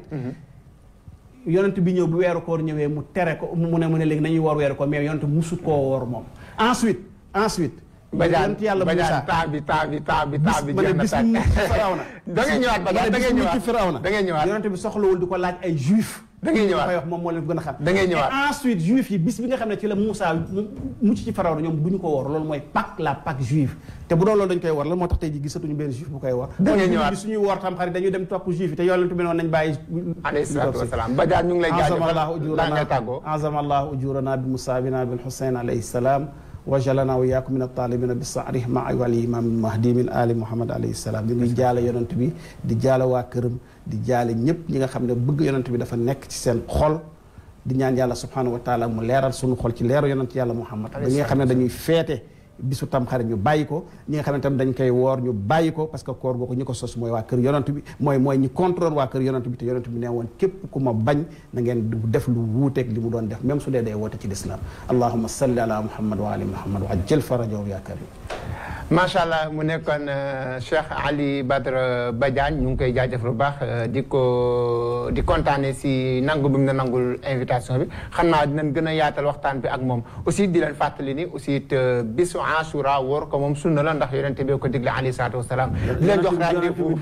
yonent bi ñëw bu weeru koor ñëwee mu tere ko mu ne mu ne léegi nañuy woor weeru koor mais yonent musut koo woor moom. ensuite ensuite. Badiane yonent yàlla Badiane Moussa temps bi temps bi temps bi temps bi ma ne jeex na bis tàkk. mu mucc ci Firawna. da ngay ñëwaat Badiane da ngay bis mu ñëwaat mucc ci Firawna. da ngay ñëwaat yonent bi soxlawul di ko laaj ay juif. Da ngay ñëwaat. koy wax moom moo leen gën a xam. Da ngay ñëwaat. et ensuite juif yi bis bi nga xam ne ci la Moussa mu mucc ci Firawna ñoom du ñu ko woor loolu mooy Pâques la Pâques juive te bu doon loolu dañ koy woor lan moo tax tey ji gisatuñu benn juif bu koy woor. Da ngay kon ñëwaat. bi suñuy woor tam xarit dañuy dem topp juif yi te yonent bi noonu nañ bàyyi. alayhi salaatu wa salaam Badiane ñu ngi lay azama allahu jaajëfal laa ngay tàggoo. ujurana azama allahu ujurana bi musaabina bil husayn alayhi salaam wa jalana wa iyaakum min at-taalibina bi saarih ma wali imam mahdi min ali muhammad alayhi salaam ñu ngi jaale yonent bi di jaale waa këram di jaale ñëpp ñi nga xam ne bëgg yonent bi dafa nekk ci seen xol di ñaan yàlla subhanahu wa taala mu leeral sunu xol ci leeru yonent yàlla muhammad ba ñi nga xam ne dañuy feete bisu tamxarit ñu bàyyi ko ñi nga xam ne tam dañ koy woor ñu bàyyi ko parce que koor googu ñi ko sos mooy waa kër yonent bi mooy mooy ñi contrôle waa kër yonent bi te yonent bi nee woon képp ku ma bañ na ngeen def lu wuuteeg li mu doon def même su dee day woote ci lislaam allahumma salli ala muhammad wa ali muhammad wa ajjal farajahu ya karim macha allah mu nekkoon Cheikh Ali Badara Badiane ñu ngi koy jaajëfal bu baax di ko di kontaane si nangu bi mu na nangul invitation bi xam naa dinañ gën a yaatal waxtaan bi ak moom aussi di leen fàttali ni aussi it bisu Ashura woor ko moom sunna la ndax yonente bi ko digle alayhi salaatu wasalaam di leen jox rendez-vous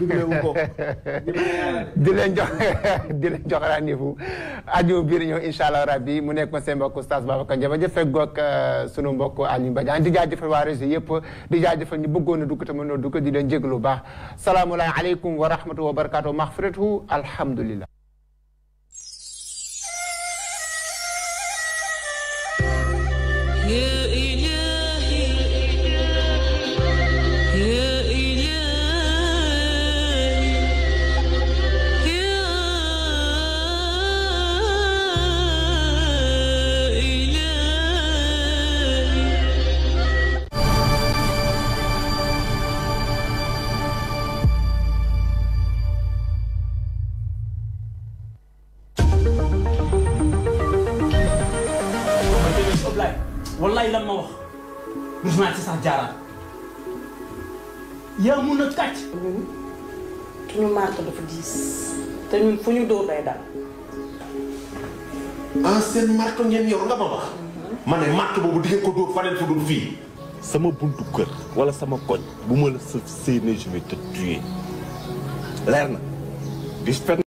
di leen jox di leen jox rendez-vous aju biir ñëw incha allah rabbi mu nekk ma seen mbokk Oustaz Babacar Ndiaye ba jëfee goog sunu mbokk Aliou Badiane di jaajëfal waa réseau yëpp di jaajëfal ñu bëggoon a dugg te mënoo dugg di leen jéglu baax salaamu aleykum wa rahmatulah wa barakatuh maxfiratu alhamdulillah يا إلهي يا إلهي يا إلهي man tamit Ablaye wallaay lan ma wax rus naa ci sax jaaraat yaa mun a kàcc. ñun suñu marto dafa diis te ñun fu ñu dóor day dal ah seen marto ngeen yor nga ma wax. ma ne marto boobu di ngeen ko dóor faneen fu dul fii. sama buntu kër wala sama koñ bu ma la sa séenee je vais te tuer leer na bis